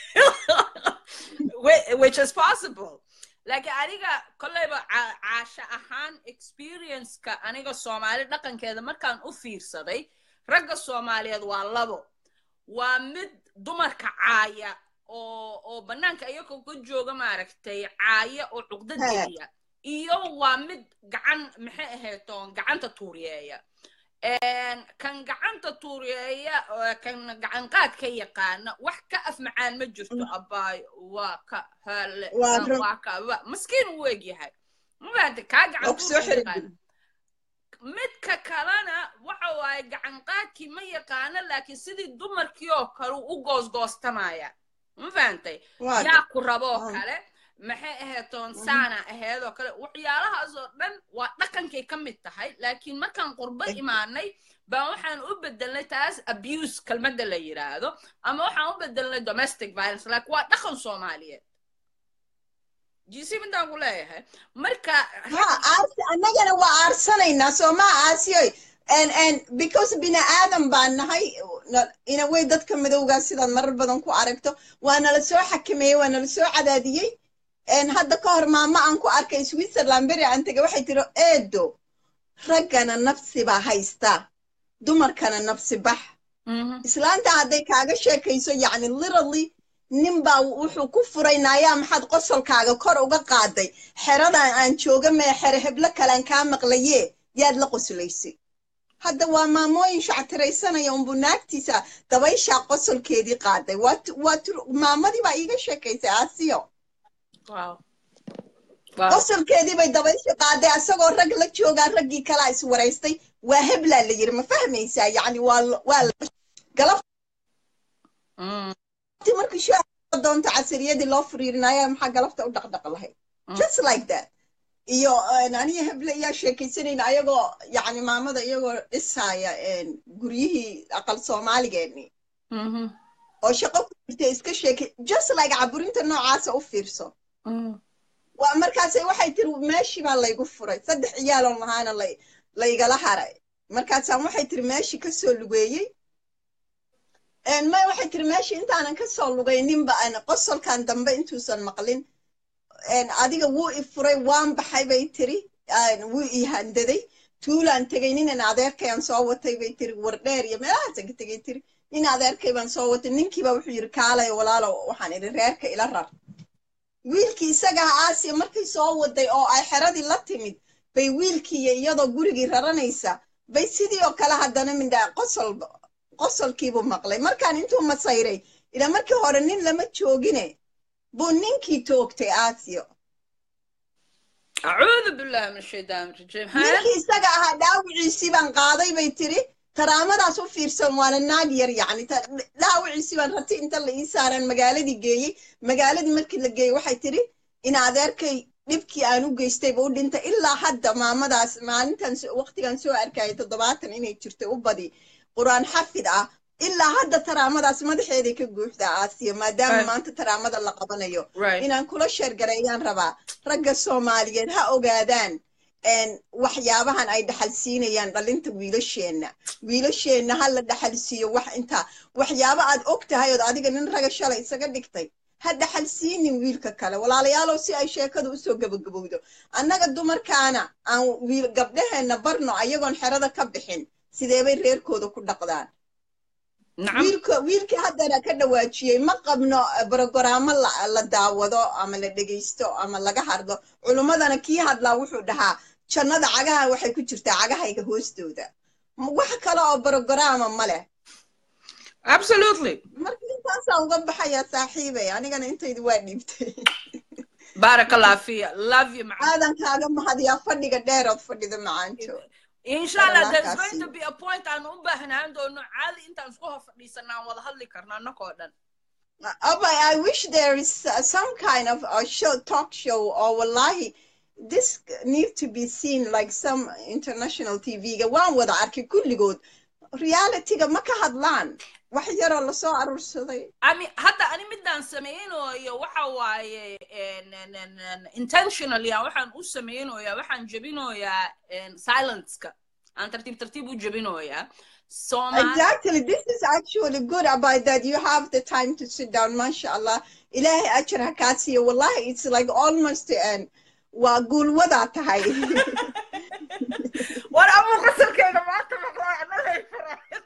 Whi- which is possible laakiin aniga kolleyba ca- caasho ahaan experienceka aniga soomaali dhaqankeeda markaan u fiirsaday ragga soomaaliyeed waa labo waa mid dumarka caaya oo oo bannaanka iyagoo ka jooga maaragtay caaya oo cuqdad He. geliya iyo waa mid gacan maxay ahayd oon gacanta tuuriyeeya Een, kan gacanta tuuriyeeya oo kan gacan qaad ka yaqaana wax ka af macaan ma jirto abaayo waa ka hale Waa kan run. waa ka wa- maskiin uu egyahay mafahamtay kaa gacan oo kusoo tuurka xiri yaqaana midka kalena waxa waaye gacan qaadkii ma yaqaano laakiin sidii dumarkii oo kale uu u goosgoostamaya ma fahantay waa yaa ku rabo oo Ah. kale maxay ahayd toonsaana ahayd oo kale waxyaalahaas oo dhan waa dhaqankay ka mid tahay laakiin markaan qurbo Ex- imaanay baan waxaan u bedelnay taas abuse kelmadda la yidhaahdo ama waxaan u bedelnay domestic violence laakiin waa dhaqan soomaaliyeed jisi midaan ku leeyahay marka ha aarsi annagana waa aarsanaynaa soo maa aasiyoy and and because bini aadan baan nahay na- in a way dadka madowgaa sidaad marar badan ku aragto waa nala soo xakameeyey waa nala soo cadaadiyey and hadda ka hor maamo aan ku arkay switzerland beri aan tegay waxay tiri eedo raggana nafsi baa haystaa dumarkana nafsi bax Mhm. islaanta hadday kaaga sheekayso yacni literally nin baa wuxuu ku furay naayaa maxaad qosolkaaga kor uga qaaday xeradan aan jooga mee xere heblo kalaan kaa maqlaye yaad la qoslaysay hadda waa maamooyin shactiraysanaya unbu naagtiisa dabayshaa qosolkeedii qaaday waa tu- waa tu- maamadii baa iiga sheekaysay aasiyo Wow. Wow. qosolkeedii bay dabaysha qaaday asagoo rag la joogaa raggii kalaa iswaraystay waa heblaa la yiri ma fahmaysaa yacni waa la- waa la- galab Mm. ti markii shaaca doonto casiriyadii loo furiirinaya maxaa galabta u dhaqdhaq lahayd Mm. just like that iyo een, aniga heble ayaa sheekaysanayna ayagoo yacni maamada iyagoo dhisaya een, guryihii aqal soomaaligeennii Mhm. oo shaqo ku jirta iska sheekay just like caburinta noocaasa u fiirso Mm. waa markaasay waxay tiri meeshii baa laygu furay saddex ciyaaloon lahaana lay laygala haray markaasaan waxay tiri meeshii kasoo lugeeyey Een, may waxay tiri meeshii intaanan kasoo lugayninba aan qosolkan dambe intuusan maqlin een, adiga wuu i furay waan baxay bay tiri een, wuu i handaday tuulaan tegay ninan adeerkayaan soo watay bay tiri wardheer iyo meelahaasan ka tegay tiri nin adeerkay baan soo watay ninkiiba wuxuu yidhi kaalay walaalo waxaan idhi reerka ila rar wiilkii isaga ah aasiya markay soo waday oo ay xeradii la timid bay wiilkii iyo iyadoo gurigii raranaysa bay sidii oo kale haddana mindhaa qosol qosolkiibuu maqlay markaan intuu masayray ila markii hore nin lama joogine buu ninkii toogtay aasiyo acuudu billahi min ashaytaan rajiim ha ninkii isaga ahaa dhaawiciisii baan qaaday bay tiri taraamadaas u fiirsan waana naag yar yacni ta- dhaawiciisii baan rati inta la ii saaraan magaaladii geeyey magaaladii markii la geeyey waxay tiri in adeerkay dhibkii aan u geystayba u dhintay ilaa hadda maamadaas maalintan so- waqtigan soo arkayay toddobaatan inay jirtay u badi qur-aan xafid ah ilaa hadda taraamadaas madaxeeday ka guuxdaa aasiya maadaama Right. maanta taraamada la qabanayo right inaan kula sheergareeyaan rabaa ragga soomaaliyeed ha ogaadaan een, waxyaabahan ay dhaxalsiinayaan dhalinta wiilasheenna wiilasheenna ha la dhaxalsiiyo wax intaa waxyaabo aad og tahay ood adiga nin raga shalay isaga dhigtay ha dhaxalsiinin wiilka kale walaalayaalow si ay sheekadu usoo gabagabowdo annaga dumarkaana aan wiil gabdhaheenna barno ayagoon xerada ka bixin sideebay reerkooda ku dhaqdaan nacam wiilka wiilkii haddana ka dhawaajiyey ma qabno brogaraamo la, la daawado ama la dhegaysto ama laga hadlo culummadana kii hadlaa wuxuu dhahaa jannada cagaha waxay ku jirtaa cagahayga hoostooda M- wax kale oo brogaraama ma leh absolutely marka intaasaa uga baxaya saaxiibay anigana intaydu waa dhiibtay بارك الله فيك love you معاك aadan kaaga mahadiyaa fadhiga dheerood fadhida macaanto ان شاء الله الله there's going كاسي. to be a point aan u baahnaan doono caadi intaan isku hor fadhiisanaa aan wada hadli karna annagoo dhan Abba, I wish there is uh, some kind of a show, talk show, or wallahi, this need to be seen like some international TV. -ga. Waan wada arkay kulligood. Reality-ga ma ka hadlaan. Wax yaroo lasoo aruursaday. ami hadda ani midaan samaynayo waxa waaye en- en- en- en- intentionally aan waxaan u samaynayaa waxaan jebinoyaa en, silenceka aan tartiib tartiib u jebinoyaa Soomaali Exactly. This is actually good about that. You have the time to sit down, mashallah. Ilaahay ajar ha kaa siiyo. Wallahi, it's like almost an waa guulwadaa tahay. war abu qasalkeeda maanta maqlaa anagay faraayad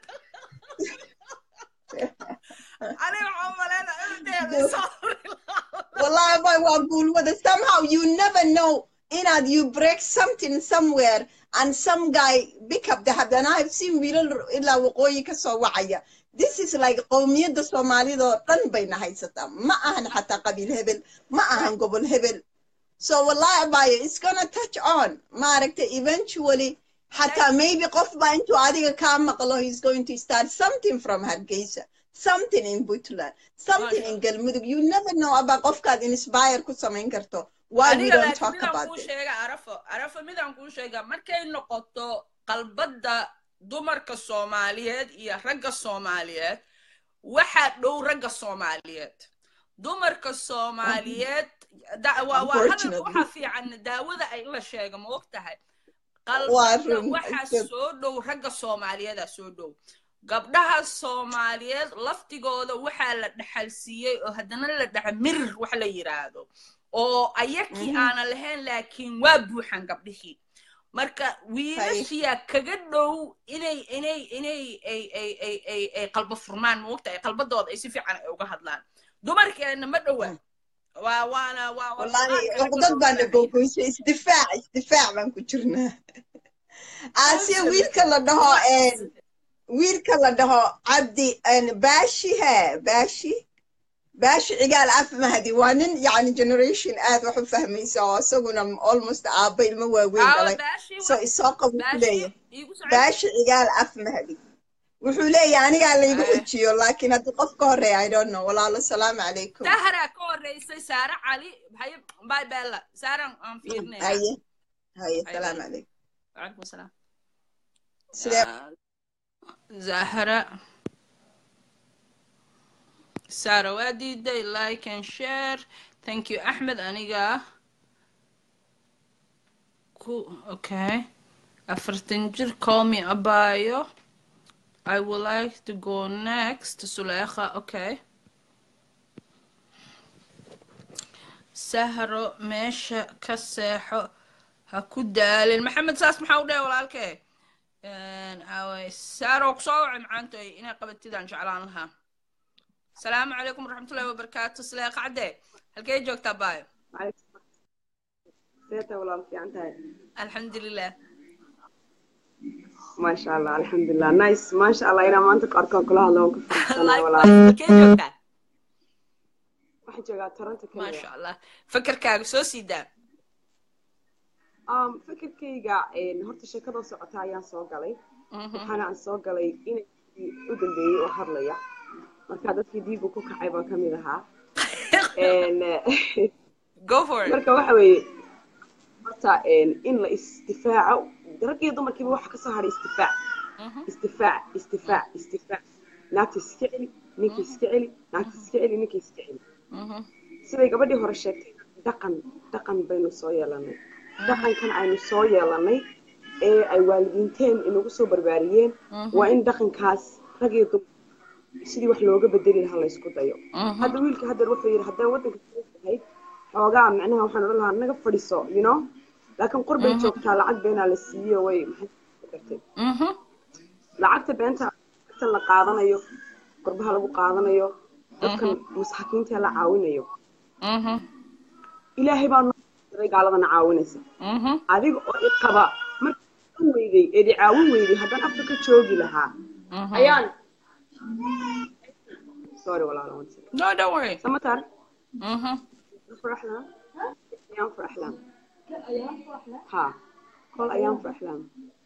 ani waxaan maleynaa inadeeda soo Wallahi, boy, waa guulwada. Somehow you never know inaad you break something somewhere and some guy pick up the haddana I've seen wiilal ilaa waqooyi ka soo wacaya this is like qowmiyadda soomaalida oo dhan bayna haysataa ma ahan xataa qabiil hebel ma ahan gobol hebel so wallahi abayo it's gonna touch on maaragtay eventually xataa maybe qof baa intuu adiga kaa maqlo he's going to start something from hargeysa something in puntland something in galmudug you never know about qofkaad inspire ku samayn karto why we aniga don't laakiin talk midaan about kuu this sheega arafo arafo midaan kuu sheega markay noqoto qalbadda dumarka soomaaliyeed iyo ragga soomaaliyeed waxaa dhow ragga soomaaliyeed dumarka soomaaliyeed da- waa waa hadalka Unfortunately. waxaa fiican daawada ay la sheega ma og tahay Waa qalbadda run, waxaa it's good. soo dhow ragga soomaaliyeedaa soo dhow gabdhaha soomaaliyeed laftigooda waxaa la dhaxalsiiyey oo haddana la dhaxa mirir wax la yiraahdo oo ayakii Mhm. aanan lahayn laakiin waa buuxan gabdhihii marka wiilashiyaa kaga dhow inay inay inay ay ay ay ay ay qalbo furmaan moogta ay qalbadooda ay si fiican ay uga hadlaan dumarkeena ma dhowa waa waana waa waa wallahi qur-aanka laga cuqdad baana dhowaanaya. gogoysay isdifaac isdifaac baan ku jirnaa aasiya Absolutely. wiilka la dhaho een, wiilka la dhaho cabdi een, baashi he baashi baashi cigaal af mahdi waa nin yani generation aad wax u fahmaysa oo isaguna almost aabba ilmo waaweyn Aawa, dhalay baashi so wa- isoo qabu ku baashi leeyahay iigu socod. baashi cigaal af mahdi wuxuu leeyahay anigaa laygu Eh. xujiyo laakiin haddii qof ka horeeya i don't know walaalo salaamu calaykum sahra ka horeysay saare cali haye bay bella saaran aan fiirnay haye haye Haye, salaamu bye. calaykum وعليكم السلام sidee آه، زهرة سارة واديدي لايك and share thank you أحمد أنيقا كو okay أفرتن جر call me أبايو I would like to go next سليخة okay سهرة ماشا كسيحو هكو دالين محمد ساس محاودة ولا الكي away saaro ku soo wacay macaantoy inay qabatidaan jeclaan lahaa asalaamu calaykum waraxmatullahi wabarakaatu silee qacde halkee joogtaa baayo seeta walaal fiican tahay alxamdulilah maasha allah alxamdulilah nice maasha allah inaa maanta ku arkaan kula hadlo waan ku faraxsanahay walaal Likewise, halkee joogtaa waxaan joogaa toronto maasha kenya allah fakarkaaga soo sii daa um, fikirkayga een, horta sheekadoo socota ayaan soo galay Mhm. waxaana aan soo galay inankii u dambeeyey oo hadlaya marka dadkii diigu ku kacay baan kamid ahaa Een, go for it marka waxa weeye horta een, in la isdifaaco rag iyo dumarkiiba waxa kasoo hadhay isdifaac Mhm. isdifaac isdifaac isdifaac naagta iska celi ninka iska celi naagta iska celi ninka iska celi Mhm. siday gabadhii hore sheegtay dhaqan dhaqan baynu soo yeelanay dhaqankan aynu soo yeelanay ee ay waalidiinteen inagu soo barbaariyeen waa in dhaqankaas rag iyo dumar sidii wax looga bedeli lahaa laysku dayo Mhm. hadda wiilka haddeer wuxuu yidhi haddaan waddanka soo tahay xoogaa micnaha waxaan odhan lahaa naga fadhiso you know laakiin qurbay joogtaa lacag beenaa la siiyo way maxay kartay Mhm. lacagta beenta tan la qaadanayo qurbaha lagu qaadanayo dadkan masaakiinta la caawinayo Mhm. ilaahay baa noo diray gaaladana caawinaysa Mhm. adiga oo i qaba markaan weyday eed i caawin weyday haddaan afka ka joogi lahaa Mhm. ayaan sorry walaalo one second. no don't worry samatar Mhm. faraxlaan ayaan faraxlaan ha kol ayaan faraxlaan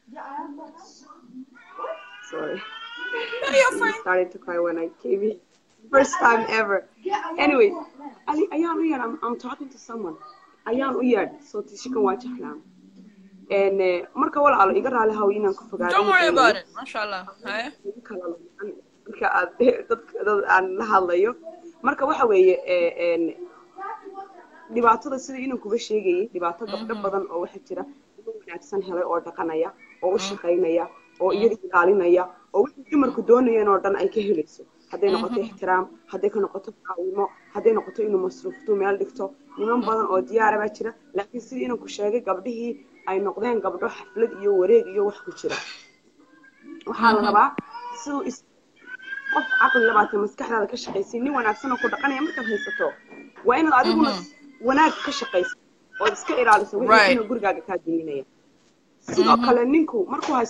sorry I started to cry when I came in. First time ever. Anyway, Ali, ayaan u yeedh, I'm, I'm talking to someone. Ayaan u yeedh, soo tishikan waa jeclaan. En, eh, marka walaalo iga raali haw inaan ku fogaado. don't worry about it masha allah haye Igu kala lumaan marka aad dadka dad aan la hadlayo. Marka waxa weeye eh, en, dhibaatada sida inuu kuga sheegayay dhibaato gabdho badan oo waxa jira inuu wanaagsan helay oo dhaqanaya oo u shaqaynaya oo iyaga ilaalinaya oo wixii dumarku doonayeen oo dhan ay ka helayso hadday noqoto ixtiraam hadday ka noqoto caawimo hadday noqoto inuu masruufto meel dhigto niman badan oo diyaara baa jira laakiin sidii inuu ku sheegay gabdhihii ay noqdeen gabdho xaflad iyo wareeg iyo wax ku jira waxaa la rabaa siduu is qof caqli labaatan maskaxdaada ka shaqaysay nin wanaagsan oo ku dhaqanaya markaad haysato waa inaad adiguna wanaag ka shaqayso ood iska ilaaliso Right. wixii inuu gurigaaga kaa duminaya sidoo kale ninku markuu haysto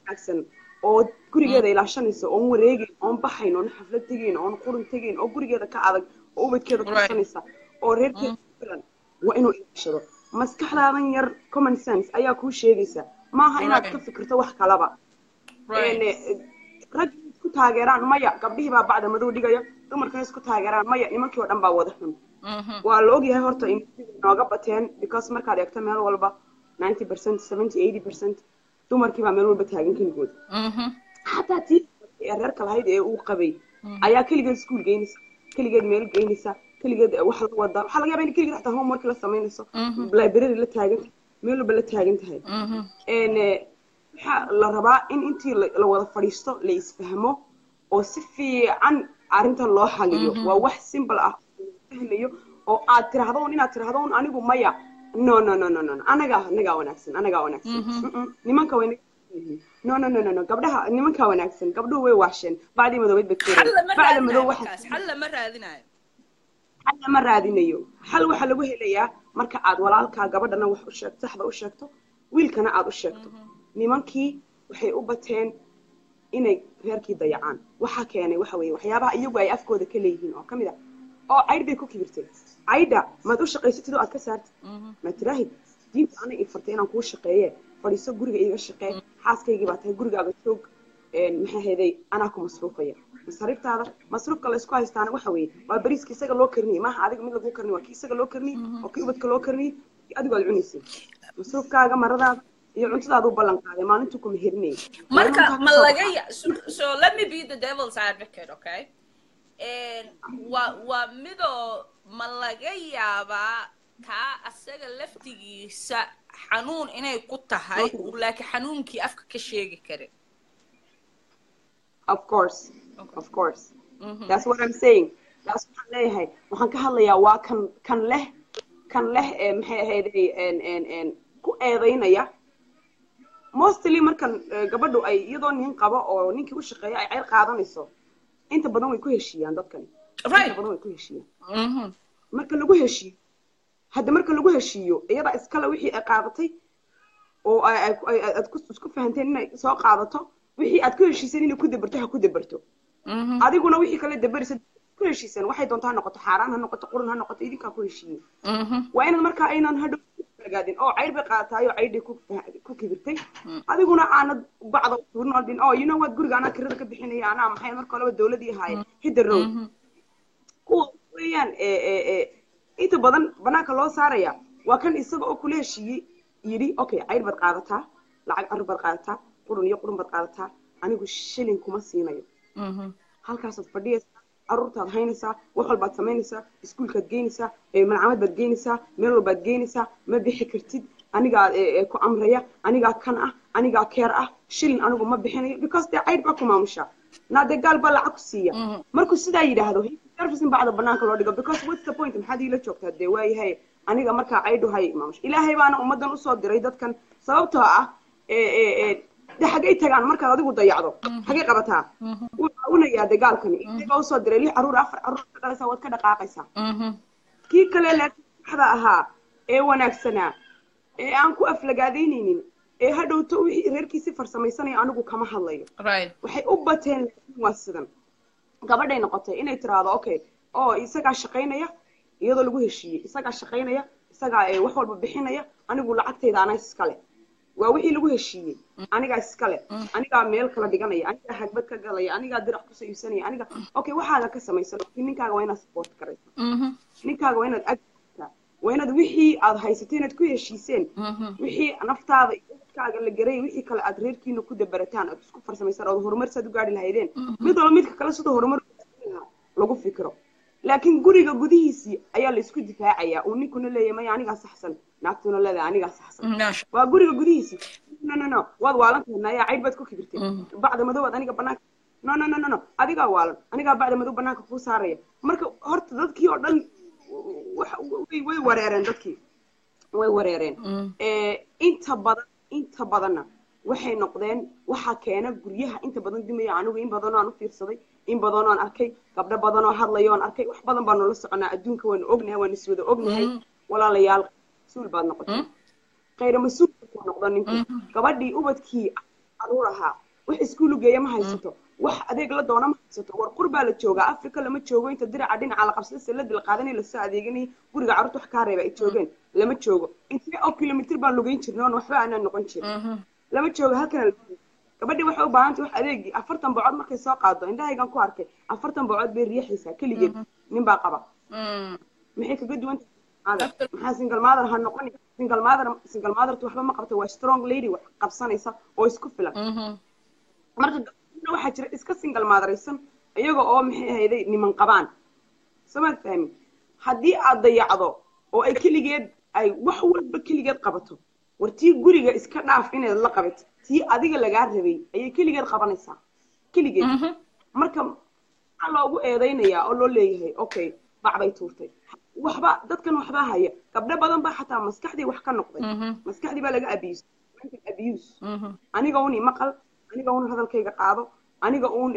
wanaagsan oo gurigeeda ilaashanaysa oon wareegayn oon baxayn oon xaflad tegayn oon qurun tegayn oo gurigeeda ka adag oo ubadkeeda Right. korsanaysa oo reerkeeda ku filan waa inuu ilaashado maskaxdaadan yar common sense ayaa kuu sheegaysa maaha inaad Right. ka fikirto wax kalaba right Een, rag isku taageeraan maya gabdhihii baa bacda madow dhigaya dumarkana isku taageeraan maya nimankii oo dhan baa wada xun Mhm. waa la ogyahay horta in nooga bateen because markaad eegto meel walba 90 percent 70 80 percent dumarkii baa meel walba taagan keligood Mhm. xataa tii ee reerka lahayd ee uu qabay ayaa keligeed iskuul geynaysa keligeed meel geynaysa keligeed wax la wada waxaa laga yaabaa in keligeed xataa homework la samaynayso library la taagan tahay meel walba la taagan tahay Mhm. een eh, waxaa la rabaa in intii la la wada fadhiisto la isfahmo oo si fiican arrintan loo xaliyo waa wax simple ah oo la fahmayo oo aad tiraahdo un inaad tiraahdo un anigu maya no no no no no no. anagaa anagaa wanaagsan anagaa wanaagsan Mm-mm. nimanka way naga yihiin. no no no no no gabdhaha nimankaa wanaagsan gabdhuhu way waasheen bacdii madoobeed bay xal lama bacda raadinayo madow markaas waxa xal lama raadinayo xal lama raadinayo xal waxaa lagu helayaa marka aad walaalkaa gabadhana wax u sheegto saxda u sheegto wiilkana aad u sheegto nimankii waxay u bateen inay reerkii dayacaan waxaa keenay waxa weeye waxyaabaha iyagu ay afkooda ka leeyihiin oo ka mid ah oo caydh bay ku kibirtay caydha maad u shaqaysatid oo aad ka saartid ma tiraahid diinta ana ii fartay inaan kuu shaqeeye fadhiiso guriga iiga shaqee xaaskaygii baa tahay gurigaaga joog een, maxaa heeday anaa ku masruufaya masariiftaada masruufka laysku haystaana waxa weeye waa bariiska isaga loo karniyey maaha adiga mid laguu karniy waa kii isaga loo karniyey oo kii ubadka loo karniyey kii adigu aad cunaysay masruufkaaga maradaada iyo cuntadaada u ballan qaaday maalintuu kuma herinayay marka Waa inuu ma intaa laga kasoo ya so, so let me be the devil's advocate okay And waa waa midoo ma laga yaabaa kaa asaga laftigiisa xanuun inay ku tahay uu laakiin xanuunkii afka ka sheegi karin of course of course that's what i'm saying that's waxaan leeyahay waxaan ka hadlayaa waa kan kan leh kan leh ee maxay ahayday en en en ku eedaynaya mostly markan eh, gabadhu ay iyadoo nin qabo oo ninkii u shaqeeya ay ceyr qaadanayso inta badan way ku heshiiyaan dadkani Right. inta badan way ku heshiiyaan Mhm. marka lagu heshiiyo hadda marka lagu heshiiyo iyada iskale wixii ay qaadatay oo ay- ay- ay- aad ku- isku fahanteen inay soo qaadato wixii aad ku heshiiseen inay ku dabarto ha ku dabarto Mhm. adiguna wixii kale dabarisa ku heshiiseen waxay doontaa ha noqoto xaaraan ha noqoto qurun ha noqoto idinkaa ku heshiiyey Mhm. waa inaad markaa aynan hadhow gaadin oo cayr bay qaadataay oo caydhay ku ku kibirtay adiguna aanad bacda tuurin oo dhin oo you know what guriga anaa kirada ka bixinaya anaa maxay marka horeba dawladii ahaaye hidda road kuwa weeyaan ee ee ee inta badan banaanka loo saaraya waa kan isaga oo kula heshiiyey yidhi okay cayr baad qaadataa lacag carur baad qaadataa qurun iyo qurun baad qaadataa anigu shilin kuma siinayo Mhm. halkaasaad fadhiyaysaa caruurtaad haynaysaa wax walbaad samaynaysaa iskuulkaad geynaysaa ee malcamad baad geynaysaa meel walbaad geynaysaa ma bixi kartid anigaa ee, ee, ku amraya anigaa kan ah anigaa keer ah shilin anigu ma bixinayo because dee caydh baa ku maamusha naadee gaal baa lacag ku siiya markuu sidaa yidhaahdo servicing bacda banaanka loo dhigo because what's the point maxaad iila joogtaa dee waayahay aniga markaa caydhu hay maamusha ilaahay baana ummadan usoo diray dadkan sababtoo ah ee ee ee de xaggay tagaan markaad adigu dayacdo xaggay qabataa wuu caawinayaa de gaalkani ilaahay baa usoo diray lix caruur afar caruur ka dhalaysaa waad ka dhaqaaqaysaa Mhm. kii kale laakiin saxda ahaa ee wanaagsanaa ee aan ku aflagaadaynaynin ee hadhowto wixii reerkiisi farsamaysanaya anigu kama hadlayo Right. waxay u bateen laakiin waa sidan gabadhay noqotay inay tiraahdo okay oo isagaa shaqaynaya iyadoo lagu heshiiyey isagaa shaqaynaya isagaa ee wax walba bixinaya anigu lacagtayda anaa iskale waa wixii lagu heshiiyey anigaa iskale anigaa meel kala dhiganaya anigaa hagbad ka galaya anigaa dirac ku sayibsanaya aniga okay waxaaga ka samaysan laakiin ninkaaga waa inaad support karaysa Mhm. ninkaaga waa inaad agtaa waa inaad wixii aad haysatay inaad ku heshiiseen wixii naftaada iyo dadkaaga la garay wixii kale aad reerkiina ku dabarataan aad isku farsamaysaan ood horumar saad u gaari lahaydeen mid walba midka kale sidoo horumar u gaari lahaa lagu fikiro laakiin guriga gudihiisii ayaa la isku difaacayaa uu ninkuna leeyahay maya anigaa saxsan naagtuna leedahay anigaa saxsan Maasha. waa guriga gudihiisii no no no waad waalan tahay nayaa cayd baad ku kibirtay bacda madoobaad aniga banaanka no no no no no adigaa waalan anigaa bacda madow banaanka kuu saaraya marka horta dadkii oo dhan wax- way way wareereen dadkii way wareereen ee inta badan inta badanna waxay noqdeen waxaa keena guryaha inta badan dimaya anigu in badanoo aan u fiirsaday in badanoo aan arkay gabdho badanoo hadlayo aan arkay wax badan baanu la soconaa adduunka waanu ognahay waanu iswada ognahay walaalayaal mas-uul baad noqotay khayra mas-uul buu noqdo ninku gabadhii ubadkii caruur ahaa wax iskuulu geeya ma haysato wax adeeg la doona ma haysato war qur baa la joogaa africa lama joogo inta diraca dhinaca la qabsada saladi la qaadanay lasoo adeeganayay guriga carruurta wax kaa reeba ay joogeen lama joogo intee oo kilomitr baan lugeyn jirnay oon waxba aanaan noqon jirin lama joogo halkana la gabadhii waxay u baahantay wax adeegii afartan bocood markay soo qaado indhahaygan ku arkay afartan bocood bay riixaysaa keligeed nin baa qaba maxay kaga duwan tahay maxaa single mother ha noqon single mother single mothertu waxba ma qabto waa strong lady wax qabsanaysa oo isku filan marka gabadhina waxaa jira iska single motheraysan iyaga oo maxay ahayday niman qabaan samaad fahmin haddii aad dayacdo oo ay keligeed ay wax walba keligeed qabato war tii guriga iska dhaaf inaad la qabato tii adiga lagaa rabay ayay keligeed qabanaysaa keligeed marka maxaa loogu eedaynayaa oo loo leeyahay okay bac bay tuurtay waxba dadkan waxbaa haya gabdho badan baa xataa maskaxdii wax ka noqday maskaxdii baa laga abuse mental abuse aniga un maqal aniga un hadalkayga qaado aniga un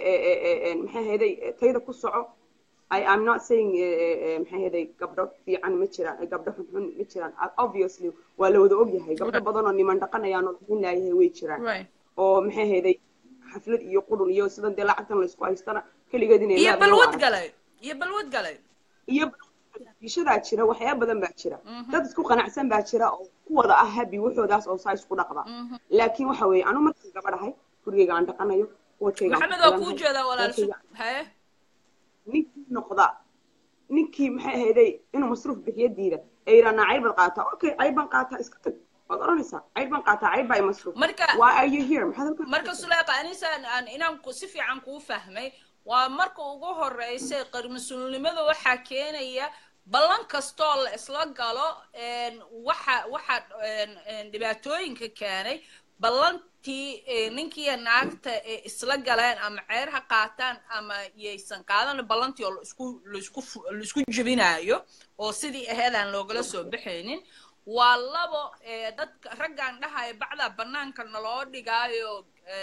maxay hayday tayda ku soco I am not saying maxay hayday gabdho fiican ma jiraan gabdho xunxun ma jiraan obviously waa la wada ogyahay gabdho badan oo niman dhaqanayaan oo bixin laayahay way jiraan oo maxay hayday xaflad iyo qudhun iyo sidan dee lacagtan laysku haystana keligeed inay iyo balwad galay iyo balwad galay iyo ishadaa jira waxyaaba badan baa jira dad isku qanacsan baa jira oo ku wada ah habi waxoodaas oo saa isku dhaqda laakiin waxa weeye anu markaan gabadhahay gurigayga aan dhaqanayo maxamed waa kuu jeedaa walaalshu haye ninkii noqda ninkii maxay ahayday inuu masruuf bixiyo diida ee yidhahnaa cayr baad qaataa okay cayr baan qaataa iska tag waad odhanaysaa cayr baan qaataa cayr baa i masruuf marka why are you here maxaad halkan marka suleeqa anisaan aan inaan ku si fiican kuu fahmay waa marka ugu horeysa qarmasulnimada waxaa keenaya ballan kastoo la isla galo waxa waxa dhibaatooyinka keenay ballantii ninkiiyo naagta ee isla galeen ama ceer ha qaataan ama yaysan qaadan ballantii oo laisku laisku laisku jebinaayo oo sidii aheed aan loogala soo baxaynin waa labo dadka raggaan dhahaya bacdaa bannaanka naloo dhigaayo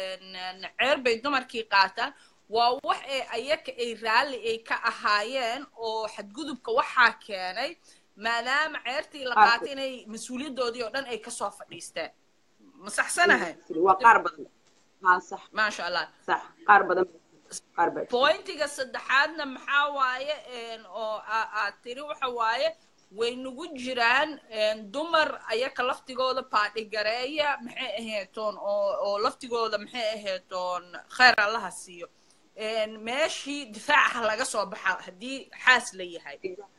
ceer bay dumarkii qaataan waa wax ee ayaka ay raalli ay ka ahaayeen oo xadgudubka waxaa keenay maadaama ceertii la qaatay inay mas-uuliyaddoodii oo dhan ay kasoo fadhiisteen ma saxsanahay waa qaar badan haa sax maasha allah sax qaar badan qaar badan pointiga saddexaadna maxaa waaye oo aad tiri waxa waaye way nagu jiraan dumar ayaka laftigooda paadhigareeya maxay aheetoon oo oo laftigooda maxay aheetoon khayr allaha siiyo meeshii difaaca laga soo baxa haddii xaas la yahay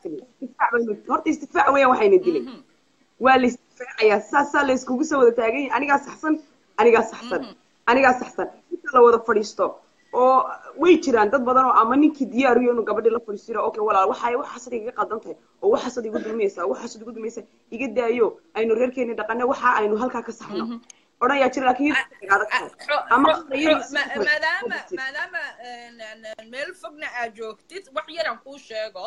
horta istifaac weeyaan waxayna dilay waa la isdifaacayaa saasaa la iskugu soo wada taagan yahay anigaa saxsan anigaa saxsan anigaa saxsan inta la wada fadhiisto oo way jiraan dad badan oo ama ninkii diyaariyo inuu gabadhii la fadhiistiro okay walaal waxay waxaasad igaga qaldan tahay oo waxaasad igu dulmaysaa waxaasad igu dulmaysaa iga daayo aynu reerkeeni dhaqane waxa aynu halkaa ka saxno odhan yaa jira laakiin maadaama maadaama meel fogna aad joogtid wax yaran kuu sheego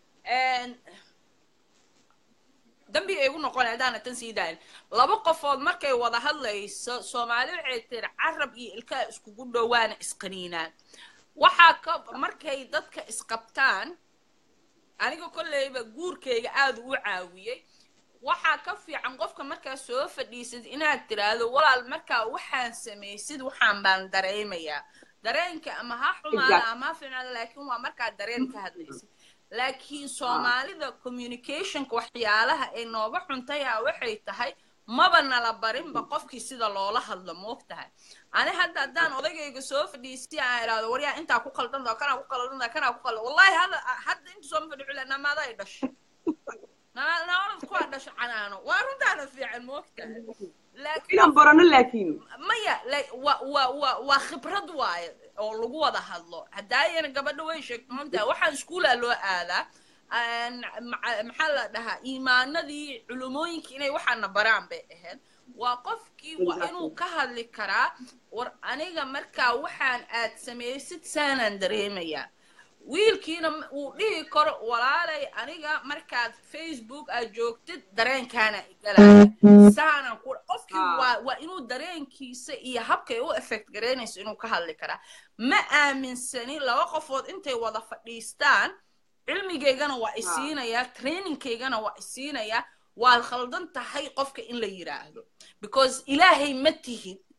dambi ay igu noqon haddaana tan sii daayin laba qofood markay wada hadlayso soomaali waxay tiri carab iyo ilkaha iskugu dhowaana isqaniinaan waxaa ka markay dadka isqabtaan aniga kolleyba guurkayga aada u caawiyey waxaa ka fiican qofka markaa soo fadhiisad inaad tiraahdo walaal markaa waxaan samaysid waxaan baan dareemayaa dareenka ama ha xumaada ama ha fiicnaada laakiin waa markaa dareen ka hadlaysid laakiin soomaalida communicationka waxyaalaha ay nooga xuntaya waxay tahay maba nala barinba qofkii sida loola hadlo moog tahay ani hadda haddaan odagayga soo fadhiisi aan idhaahdo waryaa intaa ku qaldantaa kanaa ku qaldantaa kanaa ku qaldan wallahi hadda hadda inta soo fadhi cula namaada ay dhashay naanad kuwaa dhasho canaano waa runtaana fiican moog tahay inaan barano laakiin maya wa wa wa waa khibrad waaye oo lagu wada hadlo haddaayana gabadha way sheegto moogtahay waxaan iskuulaa loo aadaa maxaa la dhahaa iimaanadii culumooyinka inay waxaana baraan bay ahayd waa qofkii waa inuu ka hadli karaa war aniga markaa waxaan aad samaysid saanaan dareemayaa wiilkiina uu dhihi karo walaalay aniga markaad facebook aad joogtid dareenkaana igalaya saanaan ku qofkii waa waa inuu dareenkiisa iyo habkay u effect garaynayso inuu ka hadli karaa ma aaminsani laba qofood intay wada fadhiistaan cilmigaygana waa isiinayaa trainingkaygana waa isiinayaa waad khaldan tahay qofka in la yidhaahdo because ilaahay ma tihid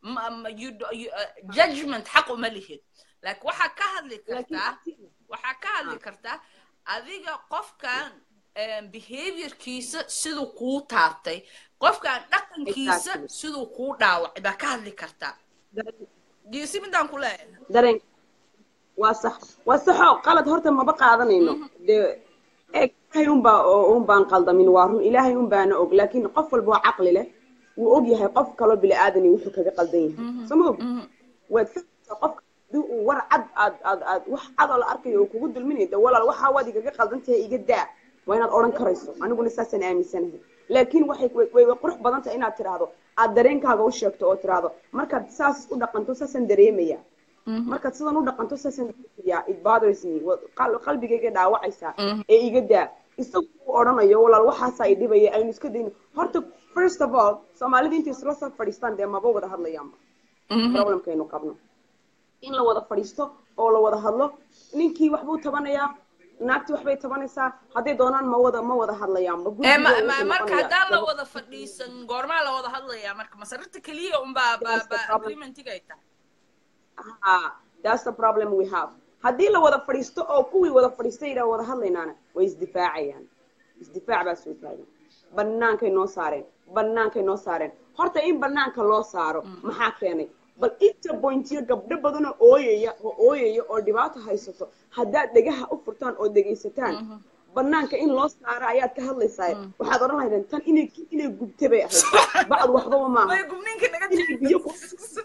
ma- ma- you do- you, uh, judgment xaq uma lihid laakiin waxaa ka hadli laakiin kartaa abti- waxaa ka hadli kartaa adiga qofkan em, behaviorkiisa siduu kuu taabtay qofkan dhaqankiisa Exactly. siduu kuu dhaawacay baa ka hadli kartaa dareen- geesi midaan ku leeyahay dareen waa sax waa saxo qalad horta maba qaadanayno dee eeg ilaahay unbaa un baan qaldamin waa run ilaahay un baana og laakiin qof walba oo caqli leh wuu og yahay qof kaloo bini aadani wuxuu kaga qaldan yahay soo ma og waad fahmaysaa qofka hadii uu war cad aad aad aad wax cadoo la arkayo uu kugu dulminayo de walaal waxaa waad igaga qaldan tahay iga daa waa inaad odhan karayso aniguna saasaan aaminsanahay laakiin waxay way way way qurux badan tahay inaad tiraahdo aad dareenkaaga u sheegto oo tiraahdo markaad saas u dhaqanto saasaan dareemaya markaad sidan u dhaqanto saasaan dareemaya it bothers me wa- qal- qalbigayga dhaawacaysaa ee iga daa isagu uu odhanayo walaal waxaasaa i dhibaya aynu iska dayno horta first of all soomaalida intay isla soo fadhiistaan dee maba wada hadlayaanba problemkaynu qabno in la wada fadhiisto oo la wada hadlo ninkii waxbuu tabanayaa naagtii waxbay tabanaysaa hadday doonaan ma wada ma wada hadlayaanba Eh, ma- guriga ma- wuxuu marka noqonayaa haddaan la laba- wada fadhiisan goormaa la wada hadlayaa marka masararta keliya unbaa baa That's the baa problem. agreementiga ay tahay Ah, that's the problem we have haddii la wada fadhiisto oo kuwii wada fadhiistay yidhaa wada hadlaynaana way isdifaacayaan isdifaac baa soo taagan bannaankay noo saareen bannaankay noo saareen horta in bannaanka loo saaro maxaa keenay bal inta bointiyo gabdho badanoo ooyaya oo ooyaya oo dhibaato haysato haddaad dhegaha u furtaan oo dhegaysataan bannaanka in loo saaro ayaad ka hadlaysaa waxaad odhan lahaydeen tan inay inay gubta bay ahayd bacd waxbaba maaha way gubniinka naga inay biyo ku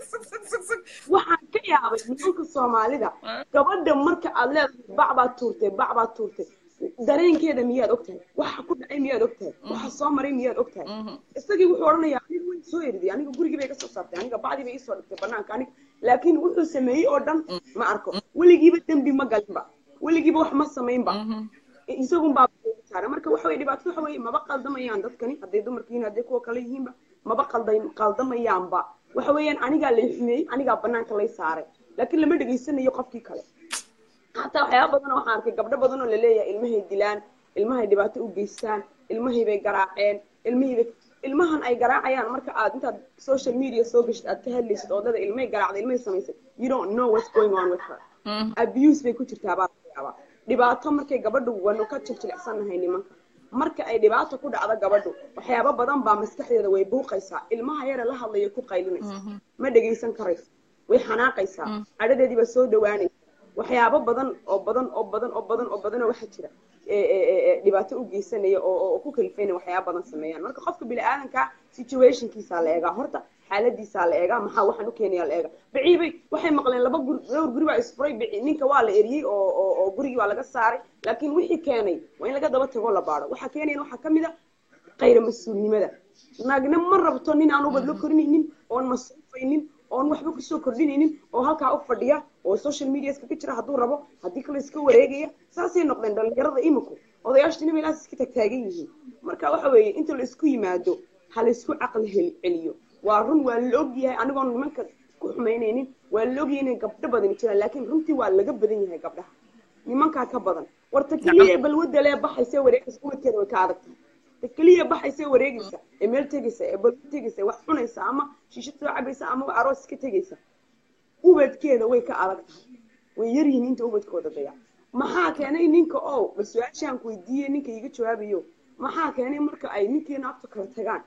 waxaan ka yaabay nimanka soomaalida gabadha marka aad leedahay bac baad tuurtay bac baad tuurtay dareenkeeda miyaad ogtahay waxa ku dhacay miyaad ogtahay waxa soo maray miyaad ogtahay isagii wuxuu odhanayaa aniga way soo eriday aniga gurigii bay ka soo saartay aniga bacdii bay isoo dhigtay banaanka aniga laakiin wuxuu sameeyey oo dhan ma arko weligiiba dembi ma galinba weligiiba wax ma samaynba isagun baa saara marka waxa weye dhibaato waxa weye maba qaldamayaan dadkani hadday dumarkiin hadday kuwa kale yihiinba maba qalday qaldamayaanba waxa weeyaan anigaa lay xumeeyey anigaa banaanka lay saaray laakiin lama dhegaysanayo qofkii kale hataa waxyaaba badan waxaan arkay gabdho badan oo laleeyahay ilmahay dilaan ilmahay dhibaato u geystaan ilmahay bay garaaceen ilmihii bay ilmahan ay garaacayaan marka aad intaad social media soo gashid aad ka hadlaysid oo dada ilmahay garaacday ilmahay samaysay you don't know what's going on with her abuse bay ku jirtaa baa laga yaabaa dhibaato markay gabadhu wanu ka jiljilicsanahay nimanka marka ay dhibaato ku dhacdo gabadhu waxyaaba badan baa maskaxdeeda way buuqaysaa ilmaha yare la hadlaya ku qaylinaysa ma dhegaysan karayso way xanaaqaysaa cadhadeedii baa soo dhawaanaysa waxyaabo badan oo badan oo badan oo badan oo badan oo waxaa jira dhibaato u geysanaya oo oo ku kalifaynaya waxyaaba badan sameeyaan marka qofka bini-aadanka situationkiisaa la eegaa horta xaaladiisaa la eegaa maxaa waxaan u keenayaa la eegaa biciibay waxay maqleen laba guri dhowr guri baa isfuray bici ninka waa la eriyey oo oo oo gurigii waa laga saaray laakiin wixii keenay waa in laga daba tago la baaro waxaa keenayan waxaa kamid a qayra mas-uulnimada naagna ma rabto nin aan ubadlo korinaynin oon masruufaynin oon waxba kusoo kordhinaynin oo halkaa u fadhiya oo social media iskaga jira hadduu rabo haddii kale iska wareegaya saasay noqdeen dhalinyarada iminku odayaashtina meelahaas iska tagtaagan yihiin marka waxa weeye inta la isku yimaado ha la isku caqli heli celiyo waa run waa la ogyahay anigoon nimanka ku xumaynaynin waa la ogyahay inay gabdho badani jiraan laakiin runtii waa laga badan yahay gabdhaha nimankaa ka badan warta keliya balwadda lee baxaysa wareegaysa ubadkeeda way ka adag tahay ta keliya baxaysa wareegaysa ee meel tegaysa ee balwad tegaysa wax cunaysa ama shiisho soo cabaysa ama aroos ka tegaysa ubadkeeda way ka adag tahay way yaryihiin inta ubadkooda dayac maxaa keenay ninka oo bal su-aashaan ku weydiiyey ninka iga jawaabayo maxaa keenay marka ay ninkii naagta kala tagaan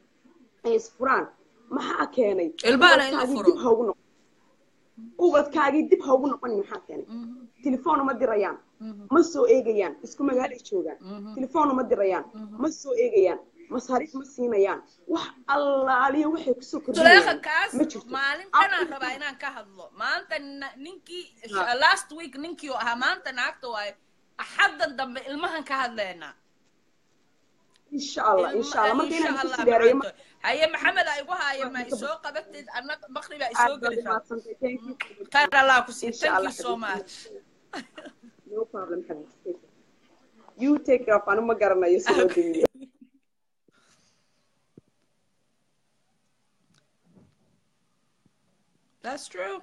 ay isfuraan maxaa keenay Ilmaana in la ubadkaagii furo. dib ha ugu noqon ubadkaagii dib ha ugu noqonin maxaa keenay telefoon uma dirayaan ma soo eegayaan isku magaalay joogaan telefoon uma dirayaan ma soo eegayaan masaariif ma siinayaan wax allaaliyo waxay kusoo suleekha kordhinayaan kaas ma jirto maalin dhanaan rabaa inaan ka hadlo maanta na- ninkii last week ninkii oo ahaa maanta naagta waaye axaddan dambe ilmahan ka hadleynaa insha allah insha allah marka insha inaan allah isku siyaarayo macanto haye maxamed aa igu haaya ma isoo qabatid anna bakri baa isoo aad baad gelishaa umaadsantay thank you khayr allah ku sii insha thank allah you so much no problem xabiibti you take care of anu ma garanayo si loo damiyo That's true.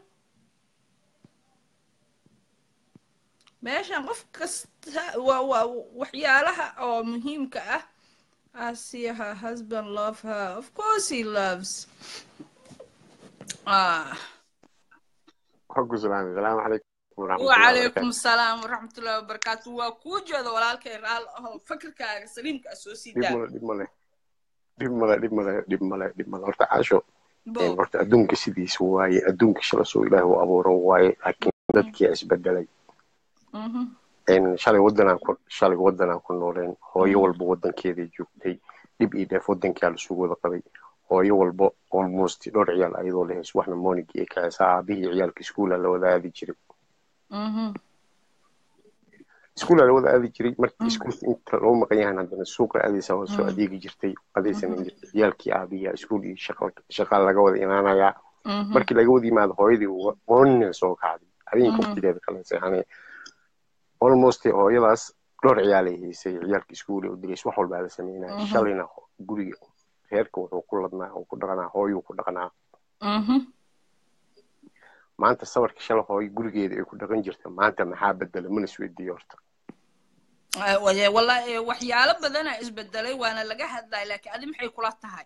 meeshan qof kasta waa waa waxyaalaha oo muhiimka ah I see her husband love her of course he loves Ah, xogku salaam salaamu calaykum waraxmatullahi وعليكم wabarakaatu السلام ورحمة الله وبركاته وكوجة والالك رال أهو فكرك سليم كأسوسي dhib دا male dhib male dhib male dhib male dhib male dhib male horta caasho een, بو horta adduunka sidiisa waaye adduunka shala soo ilaahi u abuuran waaye laakiin dadkii isbedelay مهم. een, shalay wadanaan ku shalay wadanaan ku nooleen hooyo walba wadankeeday joogtay dhib iyo dheef wadankaa lasugu wada qabay hooyo walba almost dhowr ciyaal ayadoo lahays waxna moonigii ay kacaysaa aabihii ciyaalka iskuula la wada aadi jiray مهم. iskuula la wada aadi jiray markii مم. iskuulka inta loo maqan yahan haddana suuqa aadaysa waa soo مم. adeegi jirtay adaysanan مهم. jirtay ciyaalkii aabihiya iskuul iyo shaqa shaqa laga wada imaanayaa مهم. markii laga wada yimaado hooyadii moonina soo kacday habeenka مهم. waqtigeeda kale seexanay almost hooyadaas dhowr ciyaalay haysay ciyaalka iskuul u digays wax walbaa la sameynaya مهم. shalayna ho- guriga reerka wuxuu ku ladnaa uu ku dhaqanaa hooyuu ku dhaqanaa مهم. maanta sabarka shala hooyo gurigeeda ay ku dhaqan jirta maanta maxaa bedela mana isweydiiyo horta آه، وي- والله إيه، waxyaalo badana isbedelay waana laga hadlay laakiin adi maxay kula tahay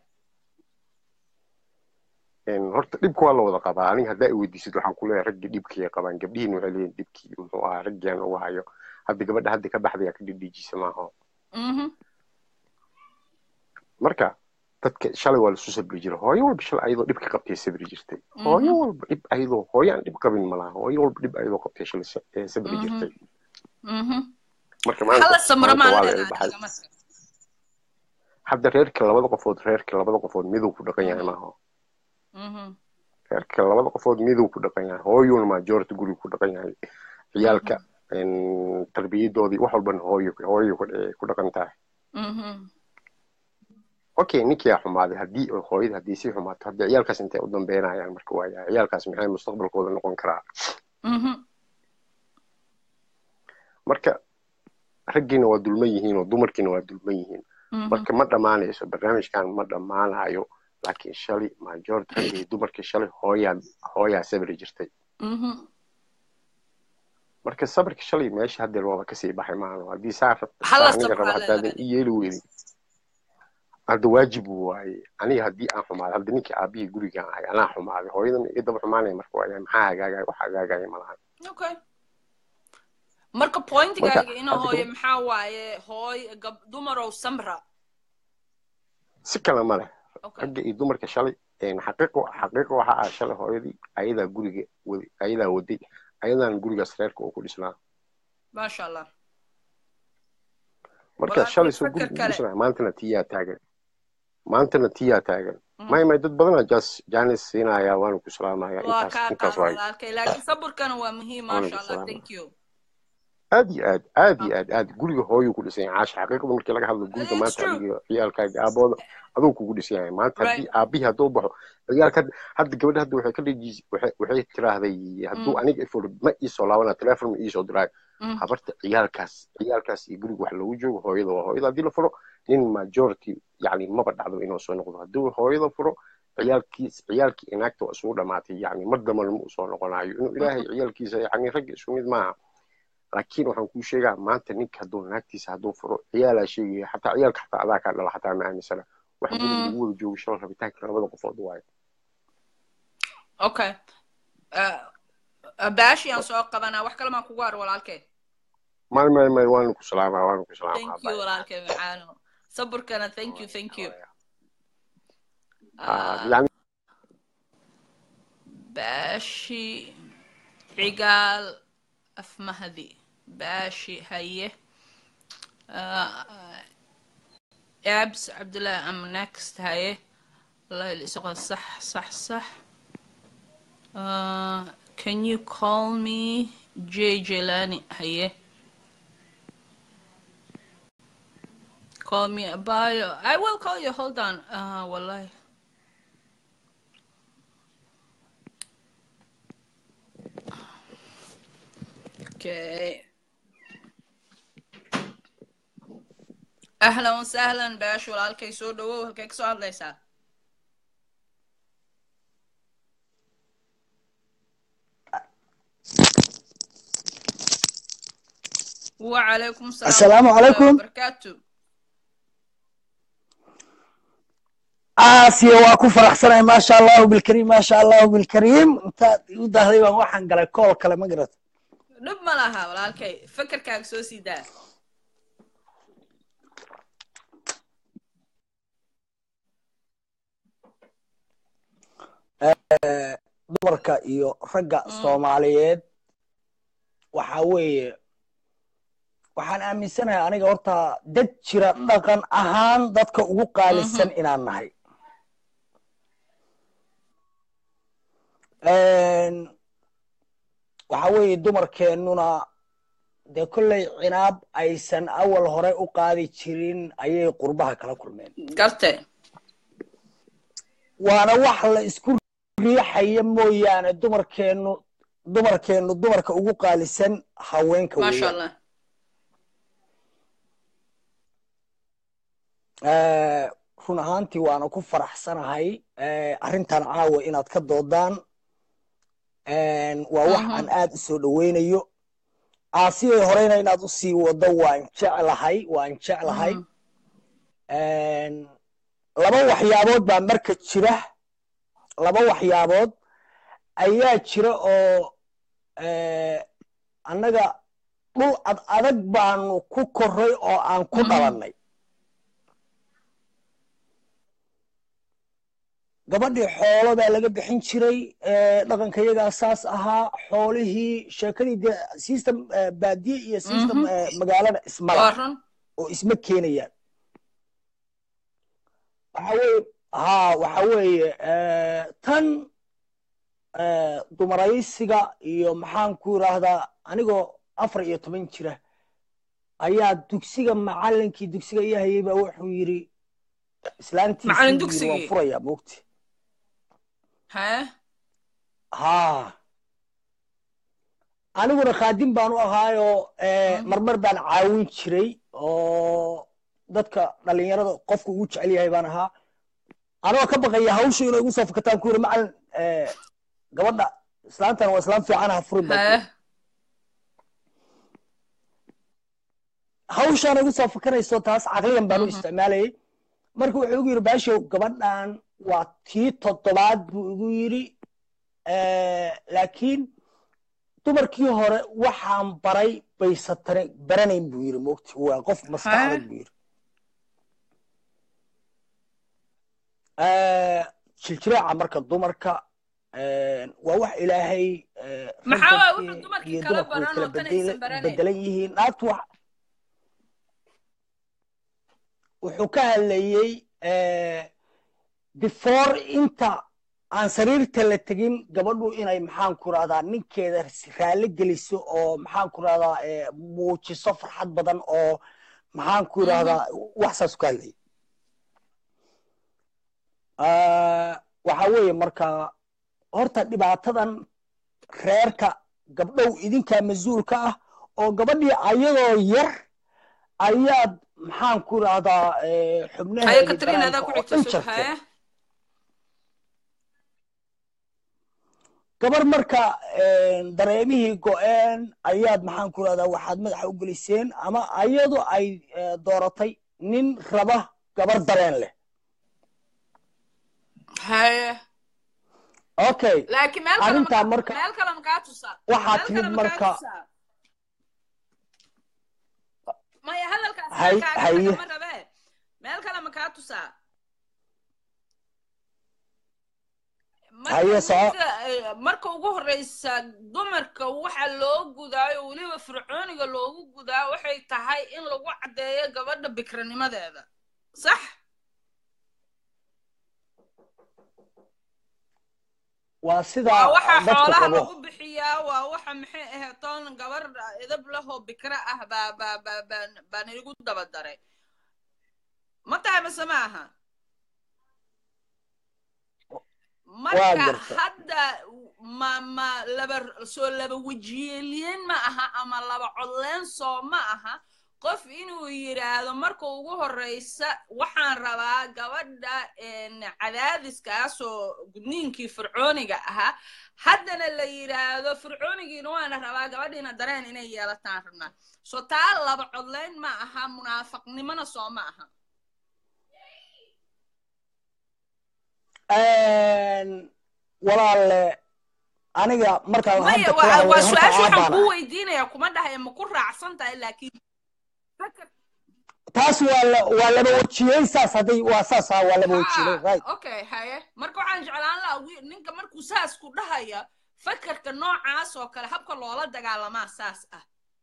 Een, horta dhibka waa la wada qabaa aniga haddaa i weydiisid waxaan ku leeyahay raggii dhibkii qabaan gabdhihiin waxay leeyihin dhibkii muxuu ahaa raggiaan uga hayo hadda gabadha hadda ka baxdaya ka dhidhiijisa maaha مهم. marka dadka shalay waa lasu sabri jiray hooyo walba shalay ayadoo dhibka qabtay sabri jirtay hooyo مهم. walba dhib ayadoo hooyo aan dhib qabin malaha hooyo walba dhib ayadoo qabtay shalay sa- ee sabri jirtay مهم. مهم. marka maanta hala samro maanta waa maan la leedahay ilbaxay adiga marka hadda reerka labada qofood reerka labada qofood miduu ku dhaqan yahay maaha مهم. reerka labada qofood miduu ku dhaqan yahay hooyuna majority guriga ku dhaqan yahay ciyaalka een, tarbiyadoodii wax walbana hooyo hooyo ku eh, ku dhaqan tahay مهم. okay ninkii aa xumaaday haddii oo hooyada haddii sii xumaato hadda ciyaalkaas intay u dambeynayaan marka waaya ciyaalkaas maxay mustaqbalkooda noqon karaa مهم. marka raggiina waa dulman yihiin oo dumarkiina waa dulman yihiin مهم. marka ma dhammaanayso barnaamijkan ma dhammaanayo laakiin shalay majority raggii dumarkii shalay hooyaa hooyaa sabri jirtay مهم. marka sabarka shalay meesha hadda looba kasii baxay maano haddii saa rabta hala saa aniga samro raba hala haddaadan leedahay i yeeli weydin hadda waajib waaye aniga haddii aan xumaaday hadda ninkii aabihii gurigaan ahay anaa xumaaday hooyadan iga daba xumaanaya marka waaya maxaa hagaagaya wax hagaagaya malahan okay marka marka pointigaaga ina hadda hooye gabadh maxaa waaye hooy gab dumarow samra si kale ma leh okay ragga iyo dumarka shalay een, xaqiiqo xaqiiqo waxa ah shalay hooyadii ayadaa guriga wadi ayadaa waday ayadaan gurigaas reerka uu ku dhisnaa maasha allah marka walaalkay shalay soo fakar guriga u kale dhisnaa maantana tiyaa taagan maantana tiyaa taagan Mhm. may may dad badana jas janis siinaya waana ku salaamaya waa intaas kaa intaas qaada waaye walaalkay laakiin saburkana waa muhiim waana maasha ku allah salaamaya thank you aad iyo aad aad iyo aad aad guriga hooyuu ku dhisan yahay caasha xaqiiqda markii laga hadlo guriga it's maanta true adiga ciyaalkaaga aabooda aduu kugu dhisan yahay maanta right haddii aabihii hadduu baxo ciyaalka hadda hadda gabadha hadda waxay ka dhejis waxay waxay tiraahday hadduu Mm, aniga ifur ma iisoo laabana telefoon ma iisoo diraayo mm, habarta ciyaalkaas ciyaalkaas iyo guriga wax loogu joogo hooyada waa hooyada haddii la furo nin majority yani maba dhacdo inuu soo noqdo haddii hooyada furo ciyaalkiis ciyaalkii inaagta waa isugu dhamaatay yani mar dambana ma usoo noqonayo inuu ilaahay mhm, ciyaalkiisa yani ragga isku mid maaha laakiin waxaan kuu sheegaa maanta ninka hadduu naagtiisa hadduu furo ciyaalaa sheegaya xataa ciyaalka xataa adaa kaa dhala xataa ma aaminsana wax guriga mm. lagu wada joogo shalay rabitaanka labada qofood waayo okay Uh, uh, baashi aan soo qabanaa wax kale maan kugu haro walaalkay may may may waanu ku salaamaa waanu ku salaamaa thank you bye walaalkay macaano saburkana thank you thank you Ah, Uh, yani baashi cigaal afmahdi baashi haye Uh, abs cabdullahi am next haye والله الاسقى صح صح صح uh, can you call me Jay Jelani هيه call me a bio I will call you hold on uh, والله okay أهلا وسهلا باش walaalkay soo dhawow halkay kasoo hadlaysaa وعليكم السلام السلام ورحمة الله عليكم وبركاته aasiya waa ku faraxsanahay maasha allahu bilkariim maasha allahu bilkariim intaad igu dahday baan waxaan galay kool kale ma garat dhib ma laha walaalkay fakarkaaga soo sii daa dumarka iyo ragga soomaaliyeed waxa weeye waxaan aaminsanahay aniga horta dad jira dhaqan ahaan dadka ugu qaalisan inaan nahay waxa weeye dumarkeennuna dee kolley cinaab aysan awal hore u qaadi jirin ayay qurbaha kala kulmeen garte waana wax la isku riixaya mooyaane dumarkeennu dumarkeennu dumarka ugu qaalisan haweenka maasha weeyaan allah Eh, run ahaantii waana ku faraxsanahay eh, arrintan caawa inaad ka doodaan waa wax aan aad u soo dhoweynayo aasiyay horeyna inaad u sii wado waan jeclahay waan jeclahay laba waxyaabood baa marka jira laba waxyaabood ayaa jira oo eh, annaga dhul ad adag baanu ku koray oo aan ku dhalannay gabadhii xoolo baa laga bixin jiray eh, dhaqanka iyagaa saas ahaa xoolihii sheekadii dee system eh, baadiye iyo system eh, magaalada waa ismala run oo isma keenayaan waxa weeye ha waxa weeye eh, tan eh, dumaraysiga iyo maxaan ku yidhaahdaa anigoo afar iyo toban jira ayaa dugsiga macalinkii dugsiga ii hayay baa wuxuu yidhi islaantiisii Macallin buu yidhi, waan dugsigii? furayaa moogti hee ha aniguna khaadim baan u ahaayoo eh, marmar baan caawin jiray oo dadka dhalinyarada qofka ugu jecel yahay baan ahaa anigoo ka baqaya hawsha inay igu soo fakataan ku yidhi macalin eh, gabadha islaantan waa islaam fiican ha furin baan ku hee yidhi. hawshaan igu soo fakanayso taas caqliyan baan u isticmaalayay marka wuxuu igu yidhi baashow gabadhan waa tii toddobaad buu igu yidhi Eh, laakiin dumarkii hore waxaan baray baysatane baranayn buu yidhi mogti waa qof maskaxda buu yidhi Eh, jiljiraaca marka dumarka eh, waa wax ilaahay eh, Maxaa waay ragga wuxuu dumarkii iyo kala dumarku way baran kala oo tan bedela- aysan baranayn? bedelan yihiin naagtu wax wuxuu ka hadlayey eh, before inta aan sariirta la tegin gabadhu inay maxaan ku rahdaa ninkeeda raalli geliso oo maxaan ku rahdaa eh, muujiso farxad badan oo maxaan ku rahdaa wax saas ka hadlayay Ah, waxa weeye marka horta dhibaatadan reerka gabdhow idinkaa mas-uulka ah oo gabadhii ayadoo yar ayaad maxaan ku rahdaa eh, haya xubnaheedii katriin adaa banaanka ku oo dhan xigta sug jartay hee gabar marka eh, dareemihii go-een ayaad maxaan ku rahdaa waxaad madaxa u geliseen ama ayadu ay eh, dooratay nin raba gabar dareen leh hee okay laakiin meel kale arrintaa ma- marka meel kale makaa tusaa waxaa meel timid kale makaa marka tusaa maya hadalkaas Hay- kaaga haye. tagama rabee meel kale makaa tusaa Marka Haye, soo- ninka, eh, marka ugu horeysa dumarka waxa loo gudaayo weliba fircooniga loogu gudaa waxay tahay in lagu caddeeyo gabadha bikranimadeeda sax waa waa sidaa waxa dadku xoolaha qabo lagu bixiyaa waa waxa maxay ahayd toon gabar edab lahoo bikra ah baa baa baa baa baan igu daba daray ma tahay mase ma aha marka gartay. hadda ma ma laba soo laba wejiyeeliyeen ma aha ama laba codleen soo ma aha qof inuu yidhaahdo marka ugu horeysa waxaan rabaa gabadha een, cadaadiskaasoo gudniinkii fircooniga ahaa haddana la yidhaahdo fircoonigiina waana rabaa gabadhiina dareen inay yeelataan rabnaa so taa laba codleyn ma aha munaafaqnimona soo ma aha walaalle aniga markaan maya hadda waa kala waa hadlay horta su-aasha waxaan aabaana kuu weydiinaya kuma dhahaya ma ku raacsan tahay laakiin fakar taas waa la waa laba wejiyey saas hadday waa saas ah waa laba wejiyey right Ah, okay haye marka waxaan jeclaan lahaa wi- ninka markuu saas ku dhahaya fakarka noocaas oo kale habka loola dagaalamaa saas ah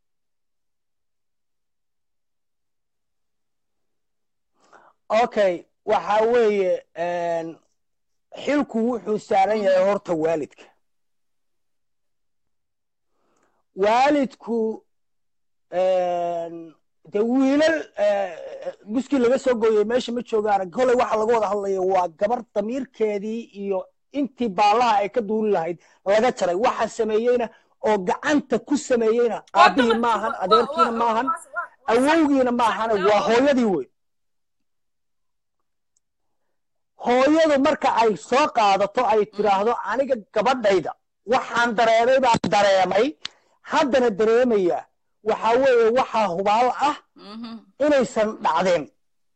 okay waxa weeye een, xilku wuxuu saaran yahay horta waalidka waalidku een, de wiilal eh, guskii laga soo gooyey meesha ma joogaan koley waxa laga wada hadlayo waa gabar damiirkeedii iyo intii baalaha ay ka duuli lahayd laga jaray waxa sameeyeyna oo gacanta ku sameeyeyna aabihii maahan adeerkiina maahan awowgiina maahan waa hooyadii wey hooyadu marka ay soo qaadato ay tiraahdo aniga gabadhayda waxaan dareemay baan dareemay haddana dareemaya waxa weeye waxaa hubaal ah inaysan dhacdeen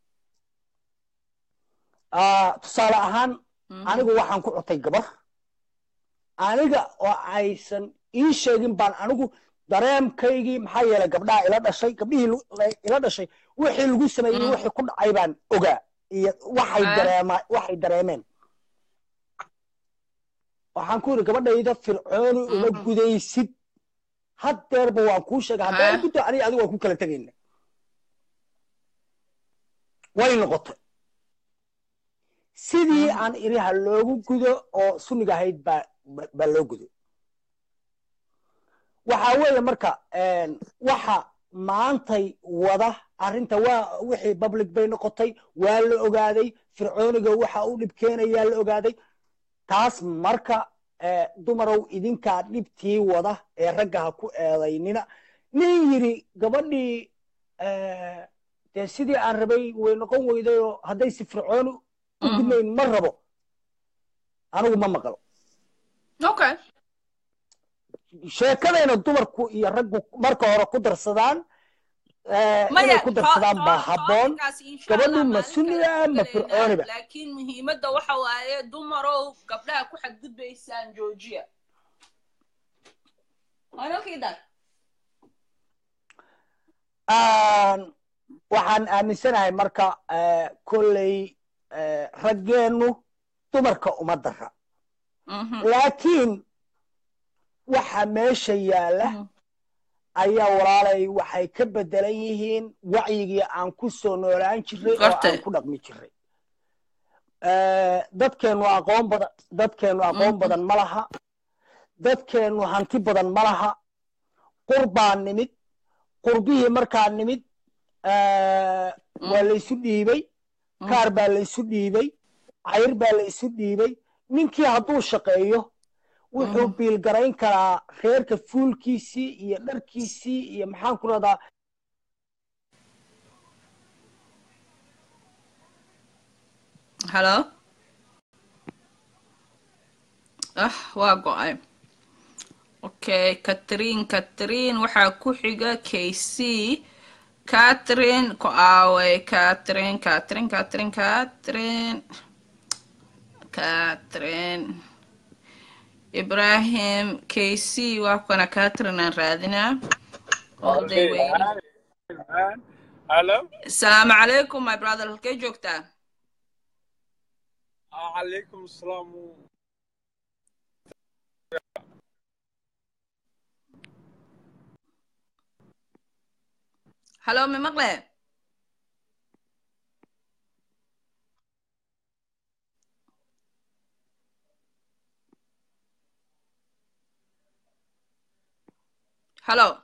Ah, tusaale ahaan anigu waxaan ku cutay gabar aniga oo aysan ii sheegin baan anigu dareemkaygii maxaa yeelay gabdhaha ila dhashay gabdhihii lu- la- ila dhashay wixii lagu sameeyey Mm. wixii ku dhacay baan ogaa iyo waxay Ah. dareema waxay dareemeen waxaan ku yidhi gabadhayda fircooni uma Mhm. gudaysid haddeerba waan kuu sheegay haddaan Ah. guddo aniga adigu waan ku kala tegayna way noqotay sidii Mhm. aan iri ha loogu gudo oo sunniga ahayd baa ba- baa loo gudo waxa weeye marka een, waxa maantay wada arrinta waa wixii public bay noqotay waa la ogaaday fircooniga waxa u dhib keenayaa la ogaaday taas marka eh, dumarow idinkaa dhibtii wada ee ragga ha ku eedaynina nin yiri gabadhii eh, dee sidii aan rabay way noqon weydayoo hadday si fircooni u Mhm. gudnayn ma rabo anigu ma maqlo okay sheekadayna dumarku iyo raggu marka hore ku darsadaan eh, maya inay ku to- darsadaan to- baa habboon topicaas insha gabadhu Allah ma maalin sunniga kale ma ku fircooniba gelaynaa, laakiin muhiimadda waxa waaye dumarow gabdhaha ku xadgudbaysaan joojiya Wanalkiidan. Aan- waxaan aaminsanahay marka eh, kolley eh, raggeennu dumarka uma dara Mhm, laakiin waxa meesha yaalla mhm. ayaa walaalay waxay ka bedelan yihiin wacyigii aan ku soo noolaan jiray oo Gartay. aan ku dhaqmi jiray Eh, dadkeennu aqoon badan dadkeennu aqoon Mhm. badan ma laha dadkeennu hanti badan ma laha qurbaa nimid qurbihii markaa nimid eh, waa laysu dhiibay Mhm. kaar baa laysu dhiibay cayr baa laysu dhiibay ninkii hadduu shaqeeyo wuxuu Mhm. biilgarayn karaa reerka fuulkiisii iyo dharkiisii iyo maxaan ku radaa Hello? Ah, waa go'ay. Okay, Catherine, Catherine, waxaa ku xiga KC. Catherine, ku aaway. Catherine, Catherine, Catherine, Catherine. Catherine. Ibrahim, KC, waa kana Catherine aan raadinaa. All day waiting. Hello? Asalaamu calaykum, my brother. Halkee joogtaa? عليكم السلام Hello, ma maqle? Hello,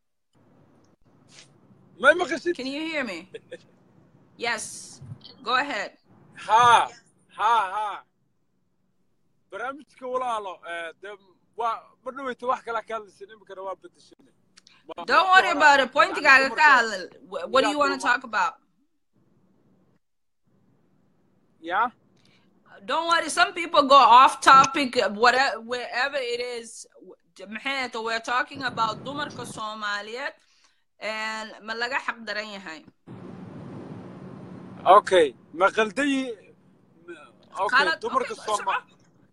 ما مقصد can you hear me? Yes, go ahead. ها ها ها برامجك ولا لا ده برنامج واحد كلا كان السينما كان واب بتشيني Don't worry about it. Pointigaaga ka hadal. Wh- What do you want to talk about? يا Don't worry. Some people go off topic, whatever, wherever it is. Maxay tahay, We're talking about dumarka Soomaaliyeed and ma laga xaq daran yahay. اوكي ما قلدي okay qalad dumarka okay sooma soco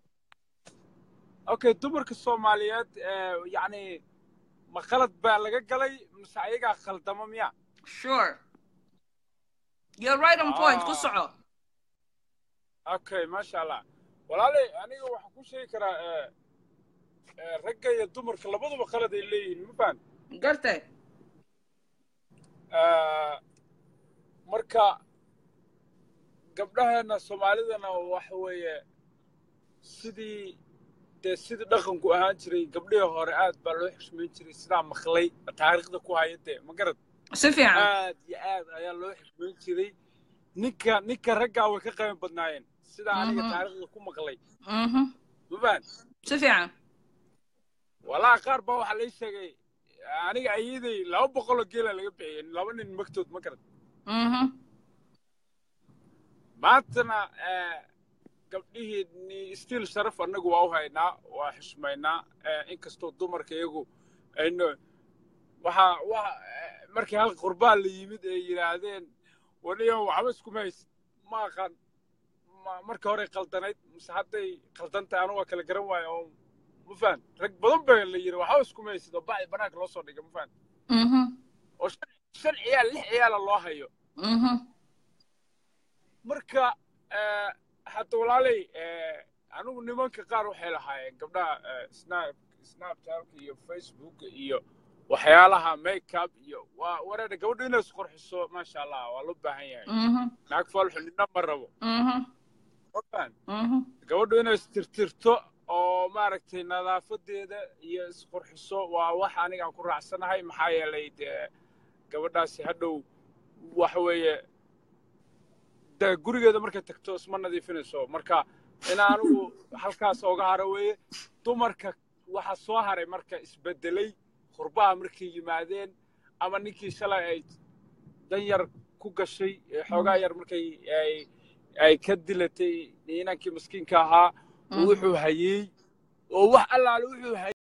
okay dumarka soomaaliyeed eh, yacni ma qalad baa laga galay mise ayagaa khaldama miya sure you're right on point ku ah soco okay maasha allah walaalay aniga waxaan ku sheegi karaa eh, eh, ragga iyo dumarka labaduba qalad ay leeyihiin ma fahan gartay Eh, marka gabdhaheena soomaalidana waxa weeye sidii dee sidii dhaqanku ahaan jiray gabdhihii hore aad baa loo xushmayn jiray sidaa maqlay taariikhda ku haya dee ma garad si fiican aad iyo aad ayaa loo xushmayn jiray ninka ninka raggaa way ka qiimo badnaayeen sidaa aniga Mhm. taariikhda ku maqlay Mhm. ma fahan si fiican walaa qaar baa waxaa lay sheegay aniga ayaday laba boqoloo geela laga bixiyey laba nin magtood ma garad Mhm. maantana eh, gabdhihii ni stiil sharaf annagu waa u haynaa waa xushmaynaa eh, inkastoo dumarka iyagu ayno waxa waxa eh, markii hal qurbaan la yimid ay yidhaahdeen waniyo waxba iskuma haysid ma aqaan ma- markii hore qaldanayd mise hadday qaldan tahay anigu waa kala garan waayo oo ma fahan rag badan baa la yidhi waxba iskuma haysid oo bacdi banaanka loo soo dhigay ma fahan Mhm. oo shan shan ciyaal lix ciyaala loo hayo Mhm. marka eh, hadda walaalay eh, anigu nimanka qaar waxay lahaayeen gabdhaha eh, snap snapchat iyo facebook iyo waxyaalaha makeup iyo waa wareedha gabadhu inay isqurxiso maasha allah waa loo baahan yahay Mhm. naag falxu nina ma rabo Mhm. ma fahan Mhm. gabadhu inay istirtirto oo maaragtay nadaafadeeda iyo isqurxiso waa wax aniga aan ku raacsanahay maxaa yeelay dee gabadhaasi hadhow waxa weeye de gurigeeda markay tagto isma nadiifinayso marka in anigu halkaas ooga haro weeye dumarka waxa soo haray marka isbedelay qurbaha markay yimaadeen ama ninkii shalay ay dan yar ku gashay ee xoogaa yar markay ay ay ka dilatay inankii miskiinka ahaa oo wuxuu hayey oo wax allaale wuxuu hayey